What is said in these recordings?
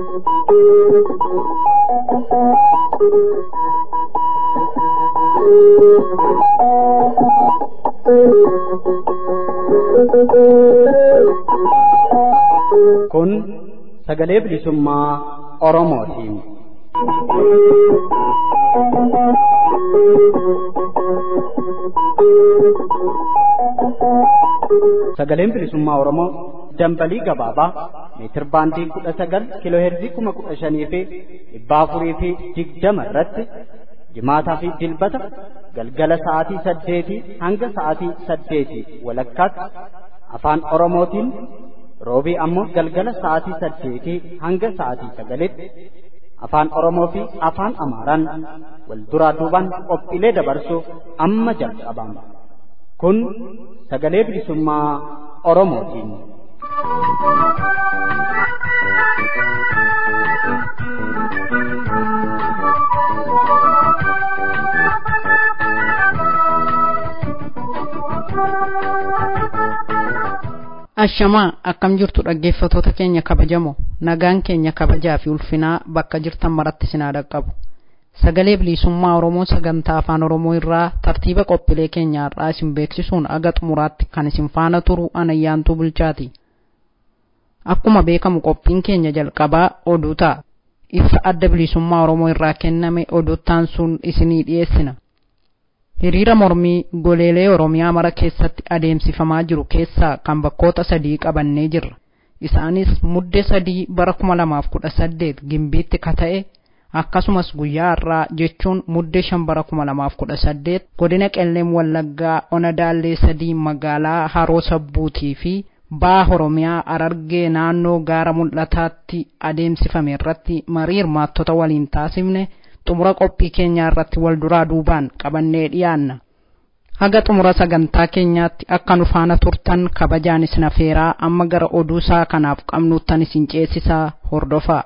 Kun sagalee bilisummaa Oromootiin. Sagaleen bilisummaa Oromoo dambalii gabaabaa meetir baandii kudha sagal kiiloo heerzii kuma kudha shanii fi dhibba afurii fi digdama irratti jimaataa fi dilbata galgala sa'aatii saddeetii hanga sa'aatii saddeetii walakkaatti afaan Oromootiin roobii ammoo galgala sa'aatii saddeetii hanga sa'aatii sagalitti afaan Oromoo fi afaan Amaaraan wal duraa duubaan qophiilee dabarsuuf amma jalqabama. Kun sagalee bilisummaa Oromootiin. Ashamaa akkam jirtu dhaggeeffatoota keenya kabajamoo nagaan keenya kabajaa fi ulfinaa bakka jirtan maratti sinaa dhaqqabu. Sagalee bilisummaa Oromoo sagantaa afaan Oromoo irraa tartiiba qophiilee keenya har'aa isin beeksisuun aga xumuraatti kan isin faana turu anayyaantuu bulchaati. Akkuma beekamu qophiin keenya jalqabaa oduu ta'a. Ibsa adda bilisummaa Oromoo irraa kenname oduuttaan sun isinii dhiyeessina. Hiriira mormii goleelee Oromiyaa mara keessatti adeemsifamaa jiru keessaa kan bakkoota sadii qabannee jirra. Isaanis mudde sadii bara kuma lamaaf kudha saddeet gimbiitti ka ta'e akkasumas guyyaa har'aa jechuun mudde shan bara kuma lamaaf kudha saddeet godina qelleem wallaggaa ona daallee sadii magaalaa haroo sabbuutii fi baa Oromiyaa arargee naannoo gaara mul'ataatti adeemsifame irratti marii hirmaattota waliin taasifne xumura qophii keenyaa irratti wal duraa duubaan qabannee dhiyaanna. Haga xumura sagantaa keenyaatti akka nu faana turtan kabajaan isin afeeraa amma gara oduu isaa kanaaf qabnuuttan isin ceesisaa hordofaa.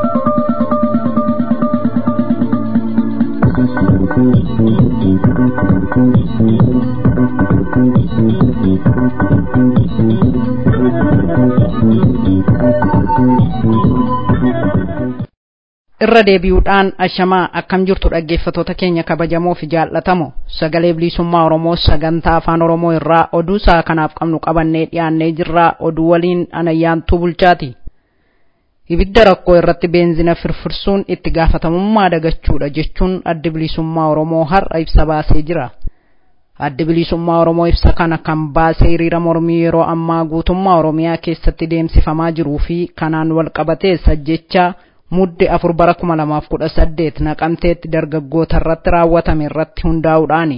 irra deebi'uudhaan ashamaa akkam jirtu dhaggeeffatoota keenya kabajamoo fi jaallatamoo sagalee bilisummaa oromoo sagantaa afaan oromoo irraa oduu isaa kanaaf qabnu qabannee dhiyaannee jirraa oduu waliin anayyaantuu bulchaati ibidda rakkoo irratti beenzina firfirsuun itti gaafatamummaa dagachuudha jechuun addi bilisummaa oromoo har'a ibsa baasee jira addi bilisummaa oromoo ibsa kana kan baasee hiriira mormii yeroo ammaa guutummaa oromiyaa keessatti deemsifamaa jiruu fi kanaan wal qabatee sajjechaa mudde afur bara kuma lamaaf kudha saddeet naqamteetti dargaggoota irratti raawwatame irratti hundaa'uudhaani.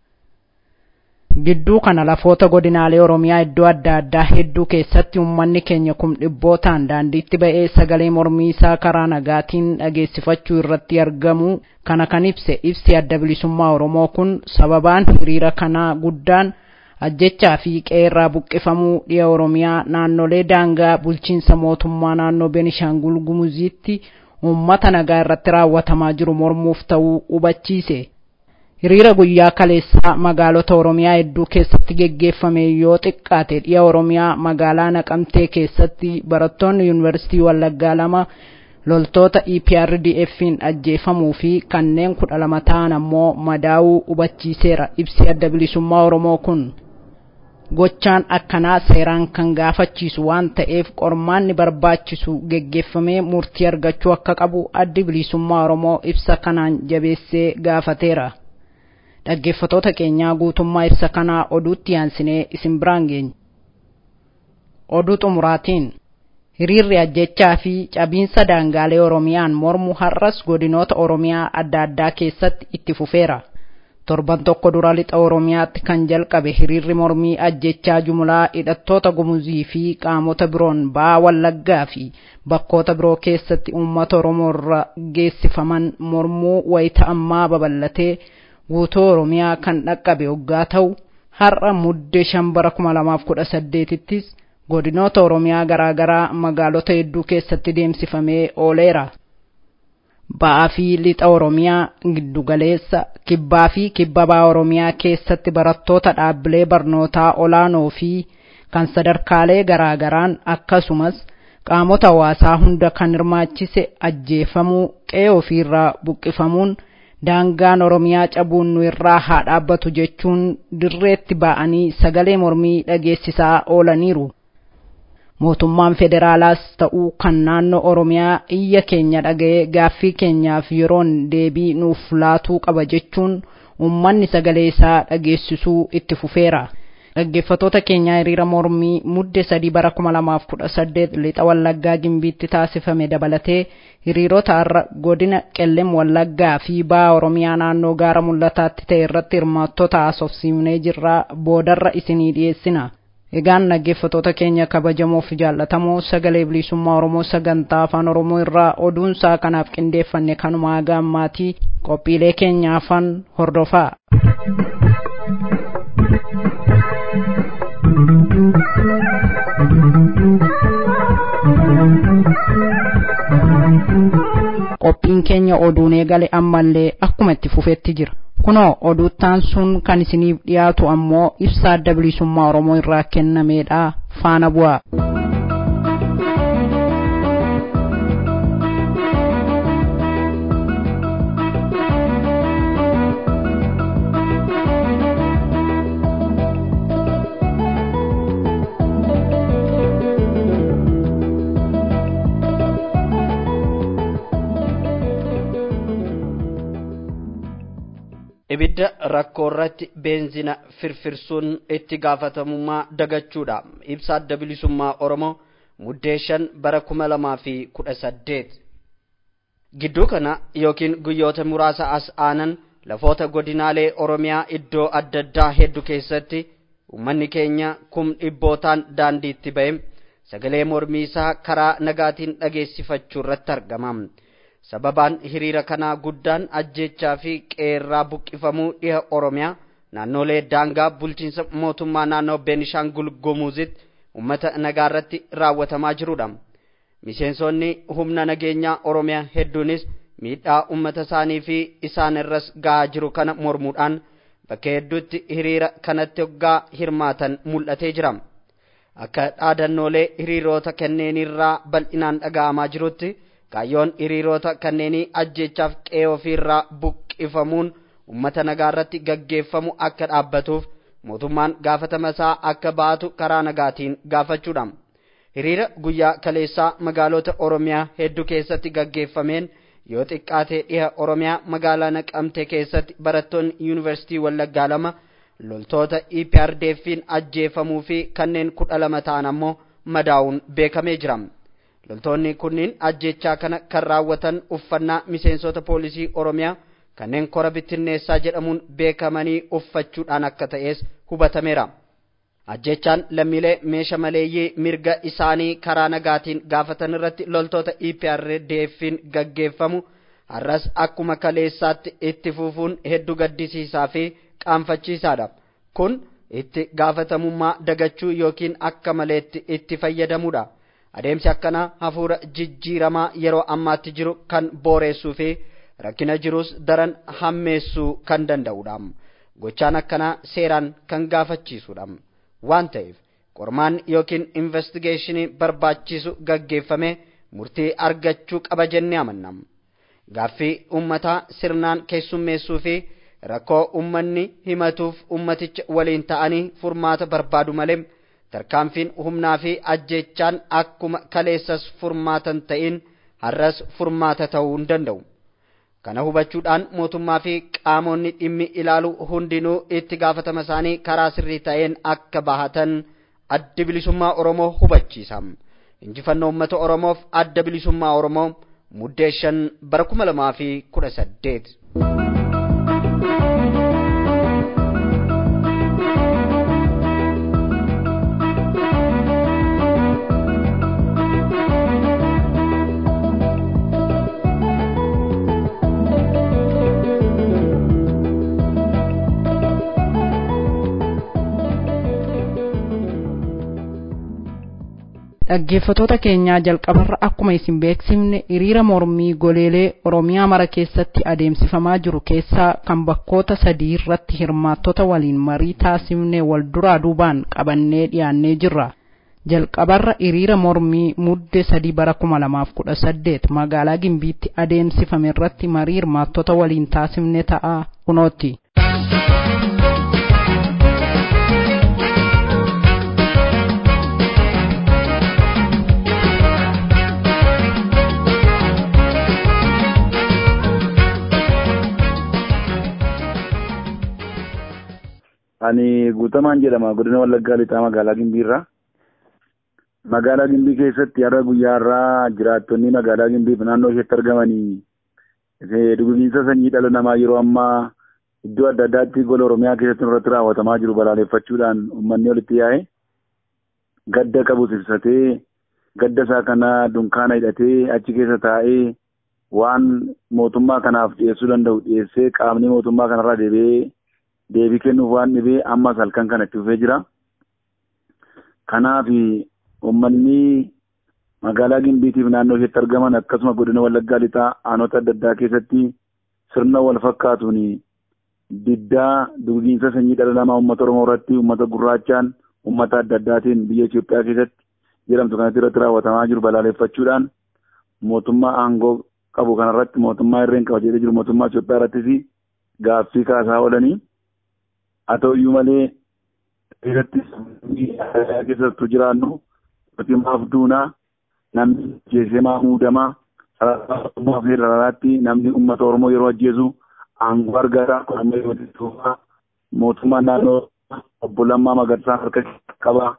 Gidduu kana lafoota godinaalee Oromiyaa iddoo adda addaa hedduu keessatti uummanni keenya kum dhibbootaan daandiitti ba'ee sagalee mormii isaa karaa nagaatiin dhageessifachuu irratti argamu kana kan ibse ibsi adda bilisummaa Oromoo kun sababaan hiriira kanaa guddaan ajjechaa fi qeerraa buqqifamuu dhiya oromiyaa naannolee daangaa bulchiinsa mootummaa naannoo benishaangul gumuziitti uummata nagaa irratti raawwatamaa jiru mormuuf ta'uu hubachiise hiriira guyyaa kaleessaa magaalota oromiyaa hedduu keessatti geggeeffame yoo xiqqaate dhiya oromiyaa magaalaa naqamtee keessatti barattoonni yuunivarsiitii wallaggaa lama loltoota EPRDF'n ajjeefamuu fi kanneen kudha lama ta'an ammoo madaa'uu hubachiiseera ibsi adda bilisummaa oromoo kun. gochaan akkanaa seeraan kan gaafachiisu waan ta'eef qormaanni barbaachisu geggeeffamee murtii argachuu akka qabu addi bilisummaa oromoo ibsa kanaan jabeessee gaafateera dhaggeeffatoota keenyaa guutummaa ibsa kanaa oduutti yaansinee isin biraan geenya oduu xumuraatiin hiriirri ajjechaa fi cabiinsa daangaalee oromiyaan mormu har'as godinoota oromiyaa adda addaa keessatti itti fufeera torban tokko dura lixa oromiyaatti kan jalqabe hiriirri mormii ajjechaa jumlaa hidhattoota gumuzii fi qaamota biroon ba'aa wallaggaa fi bakkoota biroo keessatti uummata oromoo irra geessifaman mormuu wayita ammaa babal'atee guutuu oromiyaa kan dhaqqabe hoggaa ta'u har'a muddee shan bara kuma lamaaf kudha saddeetittis godinoota oromiyaa garaagaraa magaalota hedduu keessatti deemsifamee ooleera. ba'aa fi lixa oromiyaa giddugaleessa kibbaa fi kibba ba'aa oromiyaa keessatti barattoota dhaabbilee barnootaa olaanoo fi kan sadarkaalee garaagaraan akkasumas qaamota hawaasaa hunda kan hirmaachise ajjeefamuu qe'ee ofiirraa buqqifamuun daangaan oromiyaa cabuun nu irraa haa dhaabbatu jechuun dirreetti ba'anii sagalee mormii dhageessisaa oolaniiru. mootummaan federaalaas ta'uu kan naannoo oromiyaa iyya keenya dhaga'ee gaaffii keenyaaf yeroon deebii nuuf laatuu qaba jechuun ummanni sagalee isaa dhageessisuu itti fufeera. dhaggeeffatoota keenyaa hiriira mormii mudde sadii bara kuma lamaaf kudha saddeet lixa wallaggaa gimbiitti taasifame dabalatee hiriirota har'a godina qellem wallaggaa fi ba'a oromiyaa naannoo gaara mul'ataatti ta'e irratti hirmaattota haasofsiifnee jirraa boodarra isinii dhiyeessina. Egaan dhaggeeffatoota keenya kabajamoo fi jaallatamoo sagalee bilisummaa Oromoo sagantaa afaan Oromoo irraa oduunsaa kanaaf qindeeffanne kanuma haga ammaatii qophiilee keenya afaan hordofaa. qophiin keenya oduun eegale ammallee akkuma itti fufetti jira kunoo oduuttaan sun kan isiniif dhiyaatu ammoo ibsaa adda bilisummaa oromoo irraa kennameedha faana bu'aa. ibidda rakkoo irratti beenzina firfirsuun itti gaafatamummaa dagachuudha ibsa adda bilisummaa oromoo muddee shan bara kuma lamaa fi kudha saddeet gidduu kana yookiin guyyoota muraasa as aanan lafoota godinaalee oromiyaa iddoo adda addaa hedduu keessatti ummanni keenya kum dhibbootaan daandiitti ba'e sagalee mormii isaa karaa nagaatiin dhageessifachuu irratti argama. sababaan hiriira kanaa guddaan ajjechaa fi qeerraa buqqifamuu dhiha oromiyaa naannolee daangaa bulchiinsa mootummaa naannoo beenishaangul gumuuzitti ummata nagaa irratti raawwatamaa jirudha miseensonni humna nageenyaa oromiyaa hedduunis miidhaa ummata isaanii fi isaan irras gahaa jiru kana mormuudhaan bakka hedduutti hiriira kanatti hoggaa hirmaatan mul'atee jira akka dhaadannoolee hiriirota kanneenirraa bal'inaan dhaga'amaa jirutti kaayyoon hiriirota kanneenii ajjechaaf qe'ee ofiirraa buqqifamuun ummata nagaa irratti gaggeeffamu akka dhaabbatuuf mootummaan gaafatama isaa akka baatu karaa nagaatiin gaafachuudha. Hiriira guyyaa kaleessaa magaalota Oromiyaa hedduu keessatti gaggeeffameen yoo xiqqaate dhiha Oromiyaa magaalaa Naqamtee keessatti barattoonni yuunivarsiitii Wallaggaa lama loltoota EPRDF'n ajjeefamuu fi kanneen kudha lama ta'an ammoo madaa'uun beekamee jira. loltoonni kunniin ajjechaa kana kan raawwatan uffannaa miseensota poolisii oromiyaa kanneen kora bittinneessaa jedhamuun beekamanii uffachuudhaan akka ta'es hubatameera. ajjechaan lammiilee meesha maleeyyii mirga isaanii karaa nagaatiin gaafatan irratti loltoota EPRDF'n gaggeeffamu har'as akkuma kaleessaatti itti fufuun hedduu gaddisiisaa fi qaanfachiisaadha. kun itti gaafatamummaa dagachuu yookiin akka maleetti itti fayyadamuudha. adeemsi akkanaa hafuura jijjiiramaa yeroo ammaatti jiru kan booreessuu fi rakkina jirus daran hammeessuu kan danda'udha. Gochaan akkanaa seeraan kan gaafachiisudha. Waan ta'eef qormaan yookiin investigeeshinii barbaachisu gaggeeffame murtii argachuu qaba jennee amanna. Gaaffii uummataa sirnaan keessummeessuu fi rakkoo uummanni himatuuf uummaticha waliin ta'anii furmaata barbaadu malee. tarkaanfiin humnaa fi ajjechaan akkuma kaleessas furmaatan ta'in har'as furmaata ta'uu hin danda'u. Kana hubachuudhaan mootummaa fi qaamonni dhimmi ilaalu hundinuu itti gaafatama isaanii karaa sirrii ta'een akka bahatan adda bilisummaa Oromoo hubachiisa. Injifannoo uummata Oromoof adda bilisummaa Oromoo muddee shan bara kuma lamaa fi kudha saddeet. dhaggeeffatoota keenyaa jalqabarra akkuma isin beeksifne hiriira mormii goleelee oromiyaa mara keessatti adeemsifamaa jiru keessaa kan bakkoota sadii irratti hirmaattota waliin marii taasifne wal duraa duubaan qabannee dhiyaannee jirra jalqabarra hiriira mormii mudde sadii bara kuma lamaaf kudha saddeet magaalaa gimbiitti adeemsifame irratti marii hirmaattota waliin taasifne ta'a kunooti. Ani guutamaan jedhama godina Wallaggaa Lixaa magaalaa Gimbiirraa. Magaalaa Gimbii keessatti har'a guyyaa irraa jiraattonni magaalaa Gimbiif naannoo isheetti argamanii dugugiinsa sanyii dhala namaa yeroo ammaa iddoo adda addaatti gola Oromiyaa keessatti irratti raawwatamaa jiru balaaleffachuudhaan uummanni walitti yaa'e gadda qabus ibsatee gadda isaa kana dunkaana hidhatee achi keessa taa'ee waan mootummaa kanaaf dhiyeessuu danda'u dhiyeessee qaamni mootummaa kanarraa deebi'ee deebii kennuuf waan dhibee ammas halkan kana itti fufee jira. Kanaaf uummanni magaalaa Gimbiitiif naannoo isheetti argaman akkasuma godina Wallaggaa Lixaa aanota adda addaa keessatti sirna wal fakkaatuun diddaa dugugiinsa sanyii dhala namaa uummata Oromoo irratti uummata gurraachaan uummata adda addaatiin biyya Itoophiyaa keessatti jedhamtu kanatti irratti raawwatamaa jiru balaaleffachuudhaan mootummaa aangoo qabu kanarratti mootummaa irreen qaba jedhee jiru mootummaa Itoophiyaa irrattis gaaffii kaasaa oolanii haa ta'uyyuu malee irratti keessattuu jiraannu mootummaaf duunaa namni jeesemaa muudamaa sarara federaalaatti namni uummata Oromoo yeroo ajjeesu aangoo argata amma yeroo tuufaa mootummaan naannoo obbo Lammaa Magarsaa harka qaba.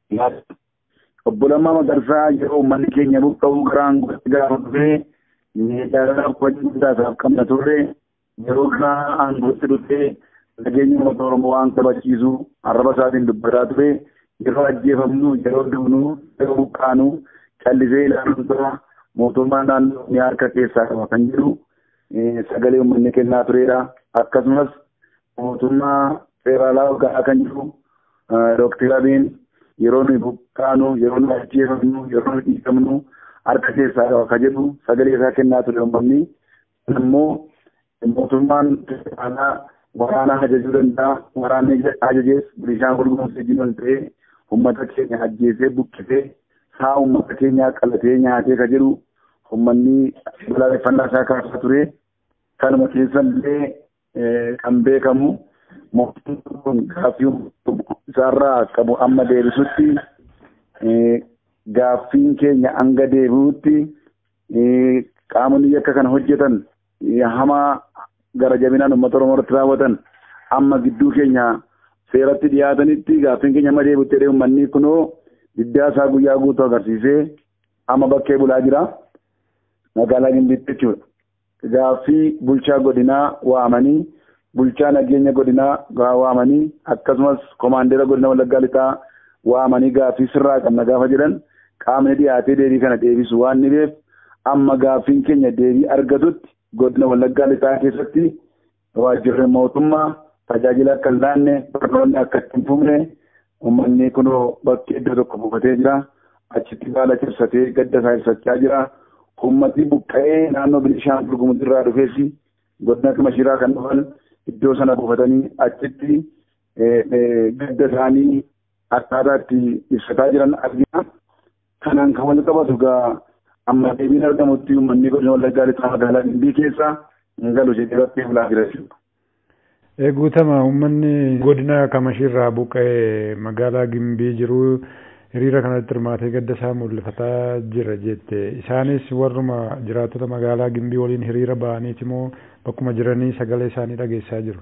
Obbo Lammaa Magarsaa yeroo uummanni keenya buqqa'uu gara aangootti gaafa dhufee miidhagaa uffachuu guddaa qabna turre yeroo gara aangootti dhufee nageenya uummata Oromoo waan kabachiisu arraba isaatiin dubbataa ture yeroo ajjeefamnu yeroo duunu yeroo buqqaanu callisee ilaaluun tura mootummaan naannoo ni harka keessaa qaba kan jedhu sagalee uummanni kennaa turedha. Akkasumas mootummaa federaalaa hogganaa kan jiru Dookter Abiin yeroo nuyi buqqaanu yeroo nuyi ajjeefamnu yeroo nuyi dhiigamnu harka keessaa qaba kan jedhu sagalee isaa kennaa ture uummanni. Immoo mootummaan federaalaa waraana ajajuu danda'a. Waraanni ajajees bishaan gurgurumsa jiran ta'ee uummata keenya ajjeesee buqqisee saa uummata keenyaa qalatee nyaatee ka jedhu uummanni balaaleffannaa isaa kaasaa ture. Kanuma keessallee kan beekamu mootummaan kun gaaffii isaarraa qabu amma deebisutti gaaffiin keenya hanga deebi'utti qaamonni yakka kana hojjetan hamaa gara jabinaan uummata Oromoo irratti raawwatan amma gidduu keenya seeratti dhiyaatanitti gaaffiin keenya amma deebi'utti jedhee uummanni kunoo diddaa isaa guyyaa guutuu agarsiisee amma bakkee bulaa jira magaalaa Gimbiitti jechuudha. Gaaffii bulchaa godinaa waamanii bulchaa nageenya godinaa waamanii akkasumas komaandeera godina Wallaggaa Lixaa waamanii gaaffii sirraa qabna gaafa jedhan qaamni dhiyaatee deebii kana deebisu waan dhibeef amma gaaffiin keenya deebii argatutti godina Wallaggaa Lixaa keessatti waajjirri mootummaa tajaajila akka hin laanne barnoonni akka hin fufne uummanni kunoo bakki iddoo tokko buufatee jira achitti baala cabsatee gadda isaa ibsachaa jira uummatni buqqa'ee naannoo Bilishaangul Gumuz irraa dhufeessi godina Mashiraa kan dhufan iddoo sana buufatanii achitti gadda isaanii akkaataa itti ibsataa jiran argina. Kanaan kan wal qabatu gaa amma deebiin argamutti uummanni godina Wallaggaa Lixaa magaalaa Gimbii keessa hin galu jedhee bakkee bulaa jira jechuudha. Guutama uummanni godina Kamashiirraa buqqa'ee magaalaa Gimbii jiru hiriira kanatti hirmaatee gadda isaa mul'ifataa jira jette. Isaanis warruma jiraattota magaalaa Gimbii waliin hiriira ba'aniiti moo bakkuma jiranii sagalee isaanii dhageessaa jiru?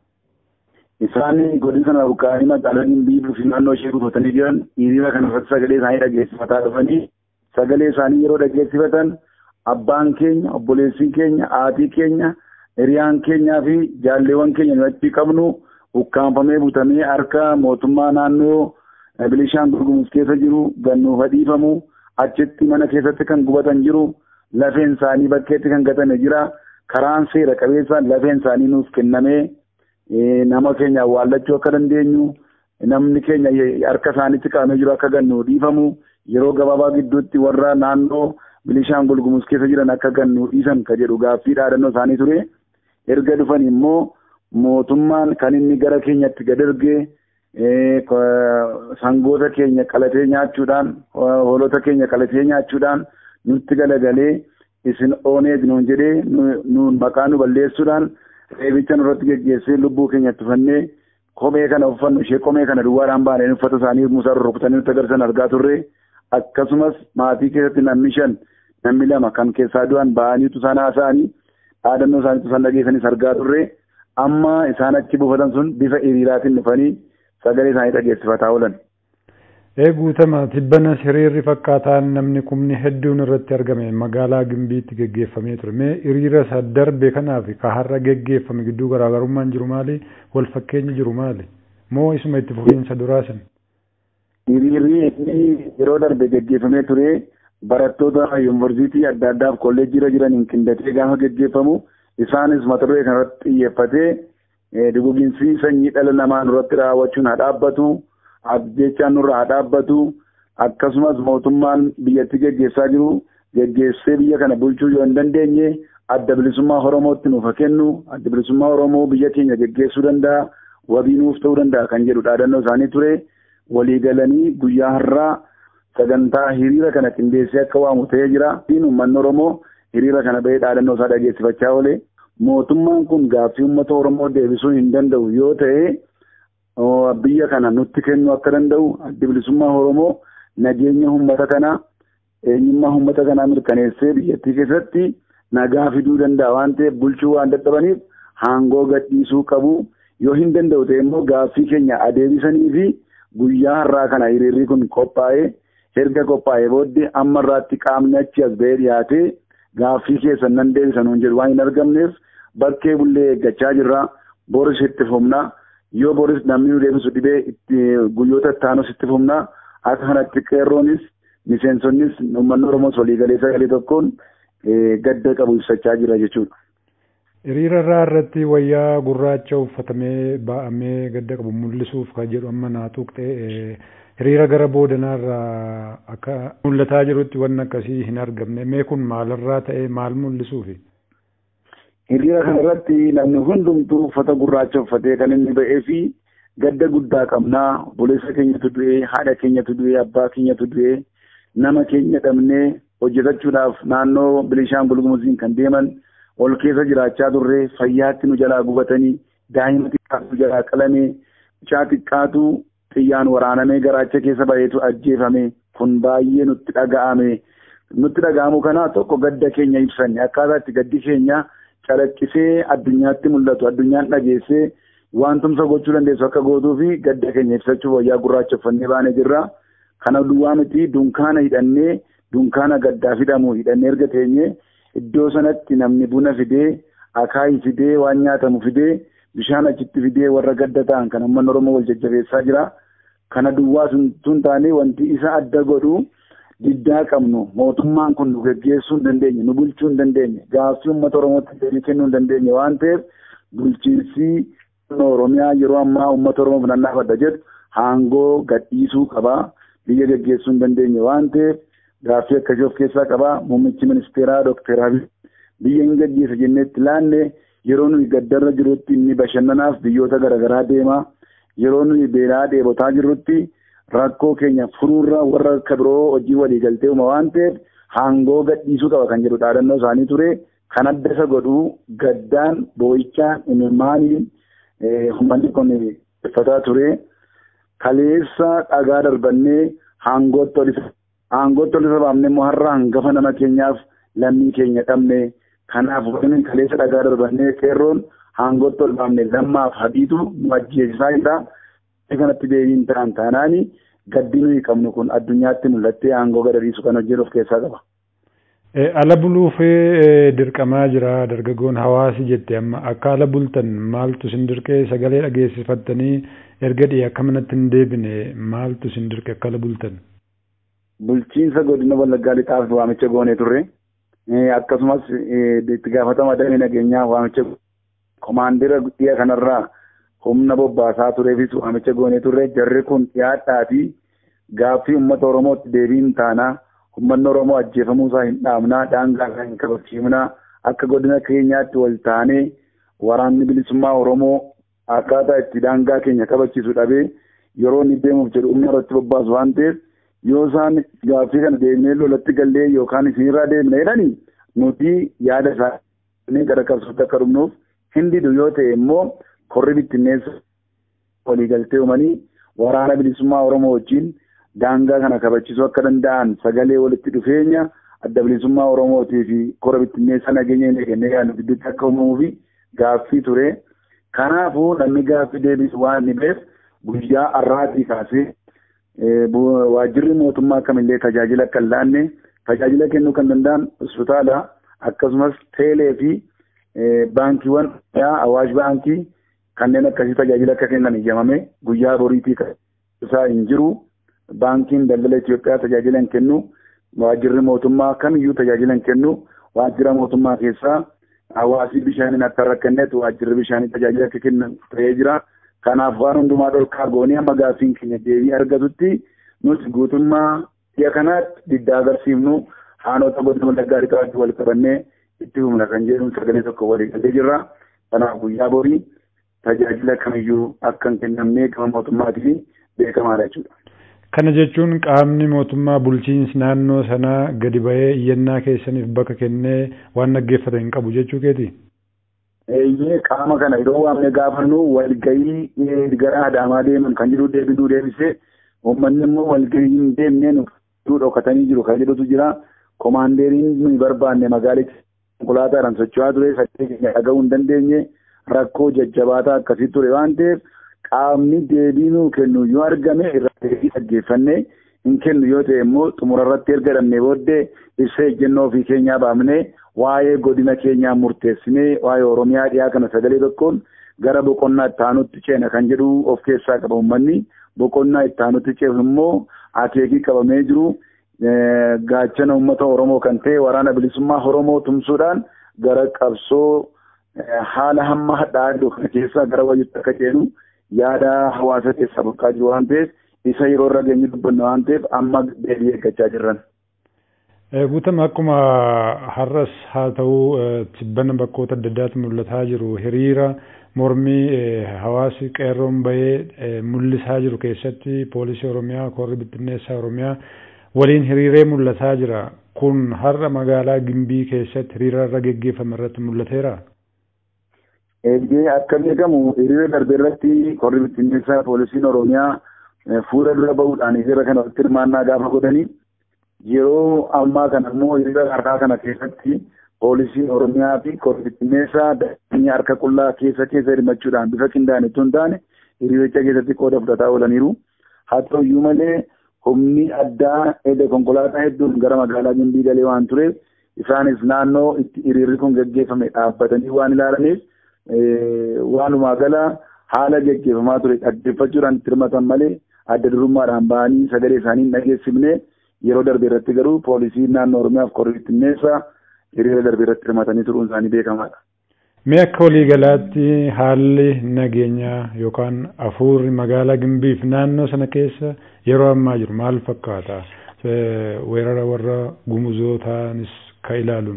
Isaan godina sana buqqa'anii magaalaa Gimbii fi naannoo ishee buufatanii jiran hiriira kana irratti sagalee isaanii dhageessifataa dhufanii sagalee isaanii yeroo dhageessifatan abbaan keenya obboleessiin keenya haatii keenya hiriyaan keenyaa fi jaalleewwan keenya nu achi qabnu ukkaanfamee butamee harka mootummaa naannoo Bilishaangul Gumuz keessa jiru gannuuf dhiifamu achitti mana keessatti kan gubatan jiru lafeen isaanii bakkeetti kan gatame jira karaan seera qabeessaan lafeen isaanii nuuf kennamee nama keenya awwaallachuu akka dandeenyu namni keenya harka isaaniitti qabamee jiru akka gannu dhiifamu yeroo gabaabaa gidduutti warra naannoo Bilishaangul Gumuz keessa jiran akka gannu dhiisan ka jedhu gaaffii dhaadannoo isaanii ture erga dhufan immoo mootummaan kan inni gara keenyatti gad ergee sangoota keenya qalatee nyaachuudhaan hoolota keenya qalatee nyaachuudhaan nutti galagalee isin ooneet nuun jedhee nuun maqaa nu balleessuudhaan reebicha nurratti geggeessee lubbuu keenya tufannee kophee kana uffannu ishee kophee kana duwwaadhaan baanee uffata isaanii musaa rurrukutanii nutti agarsiisan argaa turre akkasumas maatii keessatti namni shan namni lama kan keessaa du'an ba'aniitu isaan haasa'anii dhaadannoo isaaniitu isaan dhageessanis argaa turre amma isaan achi buufatan sun bifa hiriiraatiin dhufanii sagalee isaanii dhageessifataa oolan. Ee guutama tibbanas hiriirri fakkaataan namni kumni hedduun irratti argame magaalaa Gimbiitti geggeeffamee ture. Mee hiriira isa darbe kanaaf ka har'a geggeeffame gidduu garaagarummaan jiru maali? Wal fakkeenyi jiru maali? Moo isuma itti fufiinsa duraasan? Hiriirri yeroo darbe geggeeffamee ture barattoota yuunivarsiitii adda addaaf kolleejjiirra jiraniin qindatee gaafa geggeeffamu isaanis mata duree kanarratti xiyyeeffatee duguginsi sanyii dhala namaa nurratti raawwachuun haa dhaabbatu. jechaan nurra haa dhaabbatu akkasumas mootummaan biyyatti geggeessaa jiru geggeessee biyya kana bulchuu yoo hin dandeenye adda bilisummaa oromootti nuuf haa kennu adda bilisummaa oromoo biyya keenya geggeessuu danda'a wabii nuuf ta'uu danda'a kan jedhu dhaadannoo isaanii ture walii galanii guyyaa har'aa sagantaa hiriira kana qindeessee akka waamu ta'ee jira uummanni oromoo hiriira kana bahee dhaadannoo isaa dhageessifachaa oole mootummaan kun gaaffii uummata oromoo deebisuu hin danda'u yoo ta'e biyya kana nutti kennuu akka danda'u adda bilisummaa oromoo nageenya uummata kanaa eenyummaa uummata kanaa mirkaneessee biyyattii keessatti nagaa fiduu danda'a waan ta'eef bulchuu waan dadhabaniif aangoo gadhiisuu qabu yoo hin danda'u ta'e immoo gaaffii keenya adeebisanii fi guyyaa har'aa kana hiriirri kun qophaa'ee erga qophaa'ee booddee amma irraatti qaamni achi as ba'ee dhiyaatee gaaffii keessan nan deebisan hin jedhu waan hin argamneef bakkee bullee eeggachaa jirra boris itti fufnaa. yoo boris namni nu deebisu dhibee itti guyyoota ittaanus itti fufnaa akka kanatti qeerroonis miseensonnis uummanni oromoos waliigalee sagalee tokkoon gadda qabu ibsachaa jira jechuudha. Hiriira irraa irratti wayyaa gurraacha uffatamee ba'amee gadda qabu mul'isuuf kan jedhu amma naa tuqxee hiriira gara boodanaa irraa akka mul'ataa jirutti wanni akkasii hin argamne mee kun maalirraa ta'e maal mul'isuufi? hiriira kana irratti namni hundumtuu uffata gurraacha uffatee kan inni ba'ee fi gadda guddaa qabnaa obboleessa keenyatu du'ee haadha keenyatu du'ee abbaa keenyatu du'ee nama keenya dhabnee hojjetachuudhaaf naannoo bilishaangul gumuziin kan deeman ol keessa jiraachaa turre fayyaatti nu jalaa gubatanii daa'ima xiqqaatu jalaa qalamee mucaa xiqqaatu xiyyaan waraanamee garaacha keessa baheetu ajjeefame kun baay'ee nutti dhaga'ame nutti dhaga'amu kana tokko gadda keenya ibsanne akkaataa itti gaddi keenya calaqqisee addunyaatti mul'atu addunyaan dhageessee wantumsa gochuu dandeessu akka gootuu fi gadda keenya ibsachuuf wayyaa gurraacha uffannee baanee jirra. Kana duwwaa miti dunkaana hidhannee dunkaana gaddaa hidhamu hidhannee erga teenye iddoo sanatti namni buna fidee akaayii fidee waan nyaatamu fidee bishaan achitti fidee warra gadda ta'an kan uummanni Oromoo wal jajjabeessaa jira. Kana duwwaa tun taane wanti isa adda godhu diddaa qabnu mootummaan kun nu geggeessuu hin dandeenye nu bulchuu hin dandeenye gaaffii uummata oromootti deebii kennuu hin dandeenye waan ta'eef bulchiinsi oromiyaa yeroo ammaa uummata oromoo finannaafadha jedhu aangoo gadhiisuu qabaa biyya geggeessuu hin dandeenye waan ta'eef gaaffii akkasii of keessaa qabaa muummichi ministeeraa dookter abiy biyya hin gaggeessa jenneetti laanne yeroo nuyi gaddarra jirutti inni bashannanaaf biyyoota garaagaraa deemaa yeroo nuyi beelaa dheebotaa jirrutti rakkoo keenya furuurra warra akka biroo hojii walii galtee uuma waan ta'eef aangoo gadhiisuu qaba kan jedhu dhaadannoo isaanii ture kan adda isa godhu gaddaan boo'ichaan imimmaaniin uummanni kun uffataa ture kaleessa dhagaa darbannee aangootti ol isa aangootti ol isa baafne immoo har'a hangafa nama keenyaaf lammii keenya dhabne kanaaf wanni kaleessa dhagaa darbannee qeerroon aangootti ol baafne lammaaf habiitu nu ajjeesisaa jira. kanatti deebiin ta'an taanaani gaddi nuyi qabnu kun addunyaatti mul'attee aangoo gadhiisu kan hojjetu of keessaa qaba. Ala buluuf dirqamaa jira dargaggoon hawaasi jette amma akka ala bultan maaltu sin dirqee sagalee dhageessifattanii erga dhiyee akka manatti hin deebine maaltu sin dirqe akka ala bultan. Bulchiinsa godina Wallaggaa lixaaf waamicha goonee turre akkasumas itti gaafatama damee nageenyaa waamicha komaandira dhiya kanarraa humna bobbaasaa tureefis waamicha goonee turre jarri kun dhiyaadhaafi gaaffii uummata oromootti deebiin taanaa uummanni oromoo ajjeefamuu isaa hin dhaabnaa daangaa isaa hin kabachiifnaa akka godina keenyaatti wal taanee waraanni bilisummaa oromoo akkaataa itti daangaa keenya kabachiisu dhabee yeroo inni deemuuf jedhu humna irratti bobbaasu waan ta'eef yoo isaan gaaffii kana deemnee lolatti gallee yookaan isinirraa deemna jedhanii nuti yaada isaanii gara qabsootti akka dhumnuuf hin didu yoo ta'e immoo korri bittinneessa waliigaltee uumanii waraana bilisummaa Oromoo wajjin daangaa kana kabachisuu akka danda'an sagalee walitti dhufeenya adda bilisummaa Oromootii fi kora bittinneessa nageenya hin eegannee yaadu gidduutti akka uumamuu fi gaaffii ture. Kanaafuu namni gaaffii deebisu waan dhibeef guyyaa har'aatii kaasee waajjirri mootummaa kamillee tajaajila akka hin laanne tajaajila kennuu kan danda'an hospitaala akkasumas teelee fi baankiiwwan awaash baankii kanneen akkasii tajaajila akka kennan eeyyamame guyyaa boriitii isaa hin jiru baankiin daldala Itoophiyaa tajaajila hin kennu waajjirri mootummaa kamiyyuu tajaajila hin kennu waajjira mootummaa keessaa hawaasii bishaaniin akka rakkanneetu waajjirri bishaanii tajaajila akka kennan ta'ee jira. Kanaaf waan hundumaa dhorkaa goonee amma gaaffiin keenya deebii argatutti nuti guutummaa biyya kanaatti diddaa agarsiifnu haanota godina wallaggaa dhiqaatti wal qabannee itti humna kan jedhuun sagalee tokko walii galee jirra. Kanaaf guyyaa borii tajaajila kamiyyuu akka hin kennamne gama mootummaatiin beekamaadha jechuudha. Kana jechuun qaamni mootummaa bulchiinsi naannoo sanaa gadi ba'ee iyyannaa keessaniif bakka kennee waan dhaggeeffate hin qabu jechuu keeti. Eeyyee qaama kana yeroo waamne gaafannu walgahii gara Adaamaa deeman kan jedhu deebisuu deebisee uummanni immoo walgahii hin deemnee nu dhokatanii jiru kan jedhutu jira. Komaandeeriin nuyi barbaanne magaalitti konkolaataadhaan socho'aa ture sagalee keenya dhaga'uu hin dandeenye rakkoo jajjabaataa akkasii ture waan ta'eef qaamni deebii nuu kennu yoo argame irratti deebii dhaggeeffannee hin kennu yoo ta'e immoo xumura irratti erga dhabnee booddee ibsa ejjennoo ofii keenyaa baafnee waa'ee godina keenyaa murteessinee waa'ee oromiyaa dhiyaa kana sagalee tokkoon gara boqonnaa itti aanutti ceena kan jedhu of keessaa qaba uummanni boqonnaa itti aanutti ceenu immoo akeekii qabamee jiru gaachana uummata oromoo kan ta'e waraana bilisummaa oromoo tumsuudhaan gara qabsoo haala hamma hadhaadhu kana keessaa gara wayyutti akka ceenu yaada hawaasa keessaa burqaa jiru waan ta'eef isa yeroo irra geenye dubbanna waan ta'eef amma deebii eeggachaa jirran. Guutama akkuma har'as haa ta'u tibbana bakkoota adda addaatti mul'ataa jiru hiriira mormii hawaasi qeerroon bahee mul'isaa jiru keessatti poolisii oromiyaa korri bittinneessaa oromiyaa waliin hiriiree mul'ataa jira kun har'a magaalaa gimbii keessatti hiriira irra geggeeffame irratti mul'ateera. Eeyyee akka beekamu hiriira darbe irratti korri bittinneessaa poolisiin oromiyaa fuula dura bahuudhaan hiriira kana walitti hirmaannaa gaafa godhanii yeroo ammaa kana immoo hiriira harkaa kana keessatti poolisiin oromiyaa fi korri bittinneessaa daandii harka qullaa keessa keessa hirmachuudhaan bifa qindaa'an itoo hin taane hiriiricha keessatti qooda fudhataa oolaniiru. Haa ta'u iyyuu malee humni addaa edda konkolaataa hedduun gara magaalaa Gimbii galee waan tureef isaanis naannoo itti hiriirri kun gaggeeffame dhaabbatanii waan ilaalaniif waanuma gala haala gaggeeffamaa ture dhaggeeffachuudhaan itti hirmatan malee adda durummaadhaan bahanii sagalee isaanii hin dhageessifne yeroo darbe irratti garuu poolisiin naannoo Oromiyaaf korri bittinneessaa hiriira darbe irratti hirmatanii turuun isaanii beekamaadha. Mee akka waliigalaatti haalli nageenyaa yookaan hafuurri magaalaa Gimbiif naannoo sana keessa yeroo ammaa jiru maal fakkaata? Weerara warra gumuzootaanis ka ilaaluun.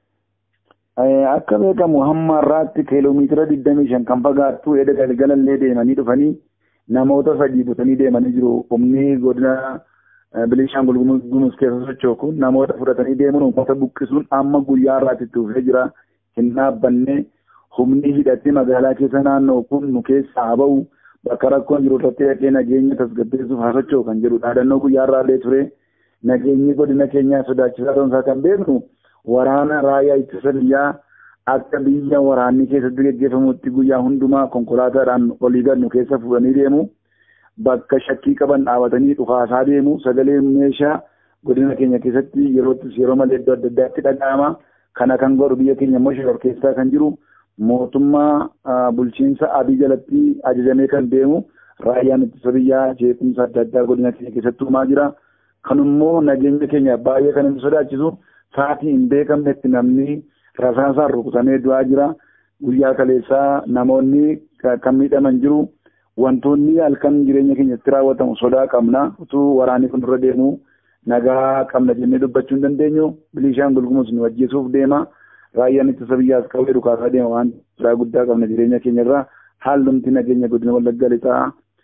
Akka beekamu hamma har'aatti kiiloomeetira digdamii shan kan fagaattu edda galgalallee deemanii dhufanii namoota sadii butanii deemanii jiru. Humni godina Bilishaangul Gumuz keessa socho'u kun namoota fudhatanii deemuun uummata buqqisuun amma guyyaa har'aatti itti dhufee jira. Hin dhaabbanne humni hidhatee magaalaa keessa naannoo kun nu keessaa haa ba'u bakka rakkoon jiru irratti dhaqee nageenya tasgabbeessuuf haa socho'u kan jedhu dhaadannoo guyyaa har'aallee ture. Nageenyi godina keenyaa sodaachisaa ta'uu isaa kan beeknu waraana raayyaa ittisa biyyaa akka biyya waraanni keessatti gaggeeffamutti guyyaa hundumaa konkolaataadhaan olii gadnu keessa fuudhanii deemu. Bakka shakkii qaban dhaabatanii dhufaasaa deemu sagalee meeshaa godina keenya keessatti yeroottis yeroo malee iddoo adda addaatti dhaga'ama. Kana kan godhu biyya keenya immoo shoror keessaa kan jiru mootummaa bulchiinsa abii jalatti ajajamee kan deemu raayyaan ittisa biyyaa jeequmsa adda addaa godina keenya keessatti uumaa jira. Kanummoo nageenya keenya baay'ee kan inni sodaachisu sa'aatii hin beekamnetti namni rasaasaan rukutamee du'aa jira. Guyyaa kaleessaa namoonni kan miidhaman jiru. Wantoonni halkan jireenya keenyatti raawwatamu sodaa qabna. Utuu waraanni kun irra deemu nagaa qabna jennee dubbachuu hin dandeenyu. Bilishaangul Gumuz nu ajjeesuuf deema. Raayyaan ittisa biyyaas qabee dhukaasaa deema waan sodaa guddaa qabna jireenya keenya irraa. Haalumti nageenya godina Wallagga lixaa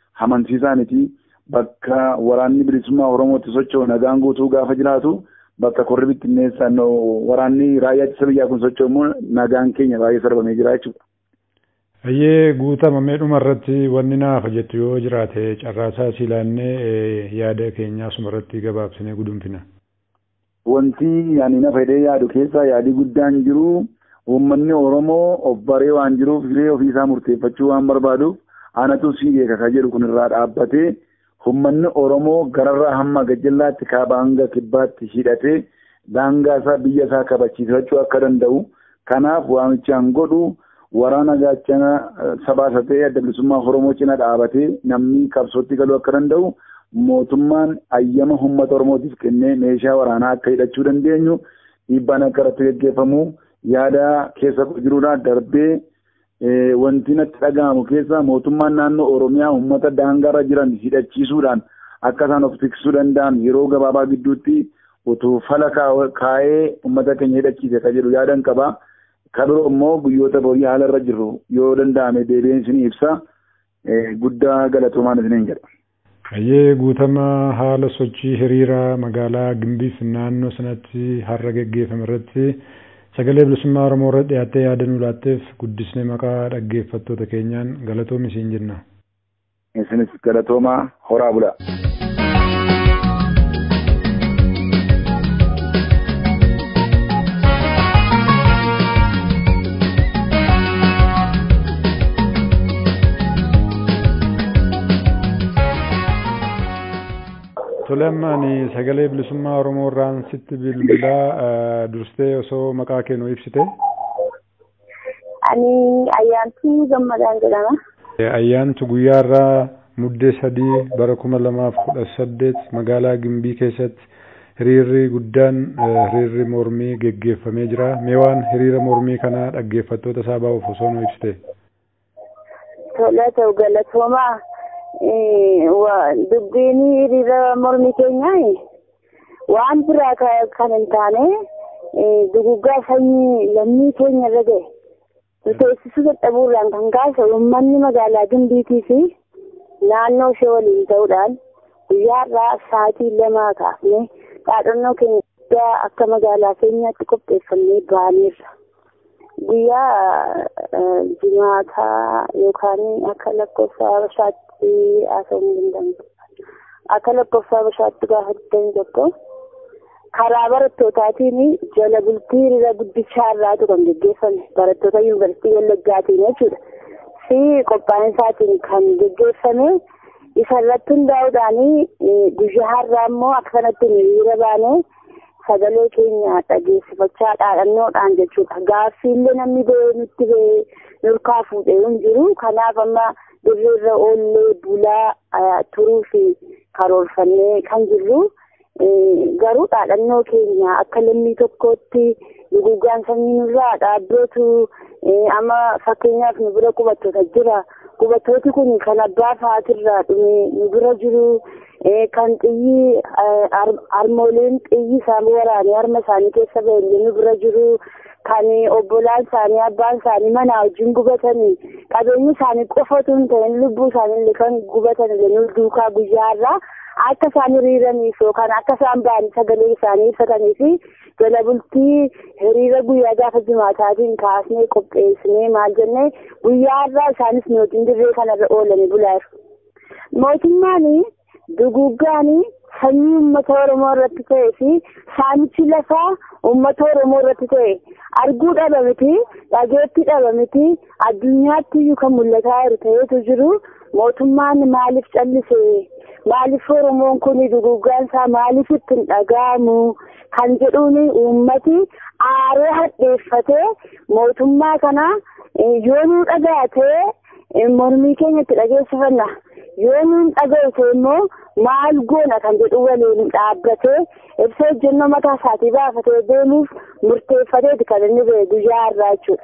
amansiisaa miti bakka waraanni bilisummaa Oromootti socho'u nagaan guutuu gaafa jiraatu bakka korri bittinneessaan waraanni raayyaa ittisa biyyaa kun socho'u immoo nagaan keenya baay'ee sarbamee jira jechuudha. Ayyee guutama meedhuma irratti wanni naafa jettu yoo jiraate carraasaa si ilaannee yaada keenyaa suma irratti gabaabsinee gudunfina. Wanti ani na fedhee yaadu keessaa yaadii guddaan jiru uummanni Oromoo of baree waan jiruuf hiree ofiisaa murteeffachuu waan barbaaduuf anatu sii beeka ka jedhu kun irraa dhaabbatee uummanni Oromoo gararraa hamma gajjallaatti kaaba hanga kibbaatti hidhatee daangaa isaa biyya isaa kabachiifachuu akka danda'u kanaaf waamichaan godhu waraana gaachana sabaasa ta'ee adda bilisummaa Oromoo cina dhaabatee namni qabsootti galuu akka danda'u mootummaan ayyama uummata Oromootiif kennee meeshaa waraanaa akka hidhachuu dandeenyu dhiibbaan akka irratti gaggeeffamu yaada keessa jiruudhaan darbee wanti natti dhaga'amu keessa mootummaan naannoo Oromiyaa uummata daangaarra jiran hidhachiisuudhaan akka isaan of tiksuu danda'an yeroo gabaabaa gidduutti utuu fala kaa'ee uummata keenya hidhachiise ka jedhu yaadan qaba. Ka biroo immoo guyyoota borii haala irra jirru yoo danda'ame deebi'een isin ibsa guddaa galatoomaan isiniin jedha. Ayyee guutama haala sochii hiriira magaalaa Gimbiif naannoo sanatti har'a geggeeffame irratti sagalee bilisummaa Oromoo irratti dhiyaattee yaada nu laatteef guddisnee maqaa dhaggeeffattoota keenyaan galatoomi isiin jenna. Isinis galatoomaa horaa bulaa. Tole amma ani sagalee bilisummaa Oromoo irraan sitti bilbilaa durstee osoo maqaa kee nu ibsite. Ani ayyaantuu gammadaan jedhama. Ayyaantu guyyaa irraa muddee sadii bara kuma lamaaf kudha saddeet magaalaa Gimbii keessatti hiriirri guddaan hiriirri mormii geggeeffamee jira. Mee waan hiriira mormii kanaa dhaggeeffattoota isaa baa'uuf osoo nu ibsite. Tole ta'u galatoomaa. dubbiin hiriira mormii keenyaa waan biraa kan hin taane duguggaa sanyii lammii keenya irra gahe nuti eegsisuu dadhabuurraan kan kaase uummanni magaalaa Gimbiitii fi naannoo ishee waliin ta'uudhaan guyyaa irraa sa'aatii lamaa kaafnee dhaadhannoo keenya guddaa akka magaalaa keenyaatti qopheeffannee baaneerra. Guyyaa jimaataa yookaan akka lakkoofsa Habashaatti haasa'uu hin danda'amu. Akka lakkoofsa Habashaatti gaafa digdamii tokko karaa barattootatiin jala bultii hiriira guddichaa irraatu kan geggeeffame barattoota yuunivarsiitii Wallaggaatiin jechuudha. Fi qophaa'insatiin kan geggeeffame isa irratti hundaa'uudhaan guyyaa har'aa immoo akka kanatti hiriira baanee sagalee keenya dhageessifachaa dhaadhannoodhaan jechuudha. Gaaffiillee namni ba'ee nutti ba'ee nurkaa fuudhee hin jiru. Kanaaf amma dirreerra oollee bulaa turuu fi karoorfannee kan jirru. Garuu dhaadhannoo keenya akka lammii tokkootti duguggaan sanyii nurraa dhaabbatu amma fakkeenyaaf nu bira qubattoota jira. Qubattooti kun kan abbaa fa'aatirraa dhume nu bira jiru. kan xiyyi harmooleen xiyyi isaan waraanee harma isaanii keessa ba'e nu bira jiru kan obbolaan isaanii abbaan isaanii manaa wajjin gubatanii qabeenyi isaanii qofatu hin ta'in lubbuu isaanii kan gubatan nu duukaa guyyaarraa akka isaan hiriiraniif yookaan akka isaan ba'anii sagalee isaanii ibsatanii fi jala bultii hiriira guyyaa gaafa jimaataatiin kaasnee qopheessinee maal jennee guyyaarraa isaanis nu wajjin dirree kanarra oolanii bulaa jiru. Mootummaan duguggaanii sanyii uummata Oromoo irratti ta'ee fi saamichi lafaa uummata Oromoo irratti ta'e arguu dhaba miti dhageetti dhaba miti addunyaatti iyyuu kan mul'ataa jiru ta'eetu jiru mootummaan maaliif callise maaliif Oromoon kun duguggaan isaa maaliif itti hin dhaga'amu kan jedhuun uummati aaree hadheeffatee mootummaa kana yoo nuu dhagaatee mormii keenya itti dhageessifanna. yoo nuun dhaga'ute immoo maal goona kan jedhu waliin dhaabbatee ibsa ejjennoo mataa isaatii baafatee deemuuf murteeffateeti kan inni ba'e guyyaa har'aa jechuudha.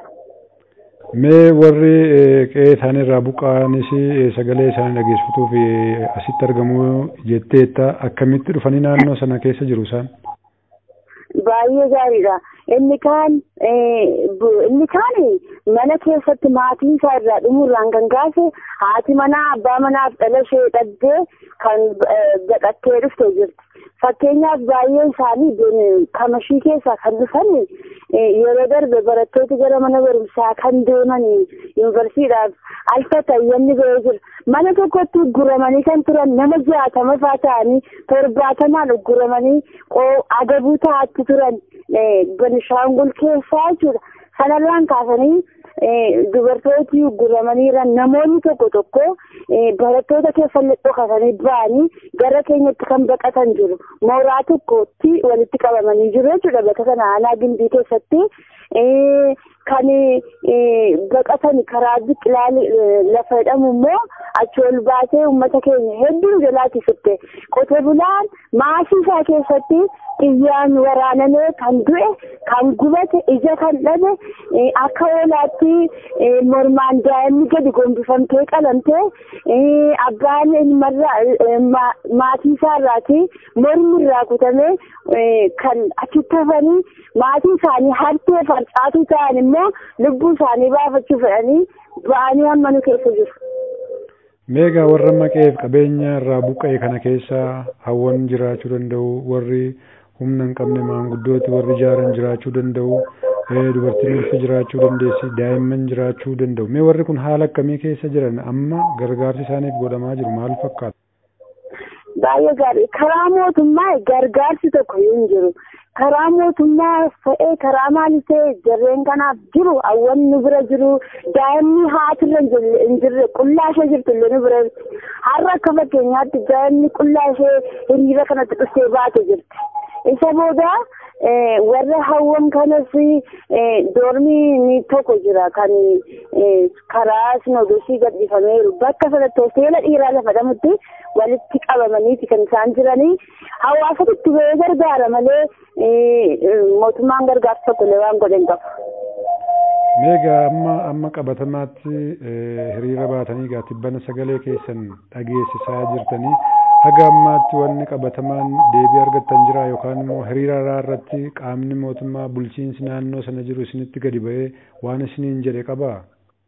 Mee warri qe'ee isaanii irraa buqqa'anis sagalee isaanii dhageessifatuuf asitti argamu jetteetta akkamitti dhufanii naannoo sana keessa jiru isaan? baay'ee gaariidha. Inni kaan inni kaan mana keessatti maatii isaa irraa dhumuurraan kan kaase haati manaa abbaa manaaf dhala ishee dhabdee kan baqattee dhuftee jirti. Fakkeenyaaf baay'een isaanii kamashii keessaa kan dhufan yeroo darbe barattooti gara mana barumsaa kan deeman yuunivarsiidhaaf alfata yanni ba'ee jira. Mana tokkotti guramanii kan turan nama jaatama fa'aa ta'anii torbaatamaan guramanii agabuu ta'atti turan Benishaangul keessaa jechuudha. Sanarraan kaasanii dubartooti guramaniira namoonni tokko tokko barattoota keessa dhokatanii ba'anii gara keenyatti kan baqatan jiru. Mooraa tokkotti walitti qabamanii jiru jechuudha bakka kana aanaa gimbii keessatti. Kan baqatan karaa biqilaa lafa jedhamu immoo achi ol baasee uummata keenya hedduu jalaatti fitte qote bulaan maasii isaa keessatti xiyyaan waraanamee kan du'e kan gubate ija kan dhabe akka oolaatti mormaan daa'imni gadi gombifamtee qalamtee abbaan ilmarraa maatii isaarraati mormi irraa kutamee kan achitti hafanii maatii isaanii hartee farcaatuu ta'an immoo lubbuu isaanii baafachuu fedhanii ba'anii hamma nu keessa jiru. Meegaa warra maqeef qabeenya irraa buqqa'e kana keessa hawwan jiraachuu danda'u warri humna hin qabne maanguddooti warri ijaaran jiraachuu danda'u dubartiin ulfa jiraachuu dandeessi daa'imman jiraachuu danda'u mee warri kun haala akkamii keessa jiran amma gargaarsi isaaniif godhamaa jiru maal fakkaata? Baay'ee gaarii karaa mootummaa gargaarsi tokko hin jiru. karaa mootummaa ta'ee karaa maal ta'e jarreen kanaaf jiru hawwan nu bira jiru daa'imni haatirra hin jirre qullaa ishee jirtu illee nu bira jirti har'a akka fakkeenyaatti daa'imni qullaa ishee hiriira kanatti dhuftee baate jirti isa booda warra hawwan kanas doormii tokko jira kan karaa sinodosii gadhiifameeru bakka sanatti hoteela dhiiraa lafa dhamutti walitti qabamaniiti kan isaan jiranii hawaasatti itti ba'ee gargaara malee mootummaan gargaarsa tokkollee waan godhe hin qabu. Meegaa amma amma qabatamaatti hiriira baatanii gaa tibbana sagalee keessan dhageessisaa jirtanii haga ammaatti wanni qabatamaan deebii argattan jira yookaan immoo hiriira irratti qaamni mootummaa bulchiinsi naannoo sana jiru isinitti gadi ba'ee waan isiniin jedhe qabaa?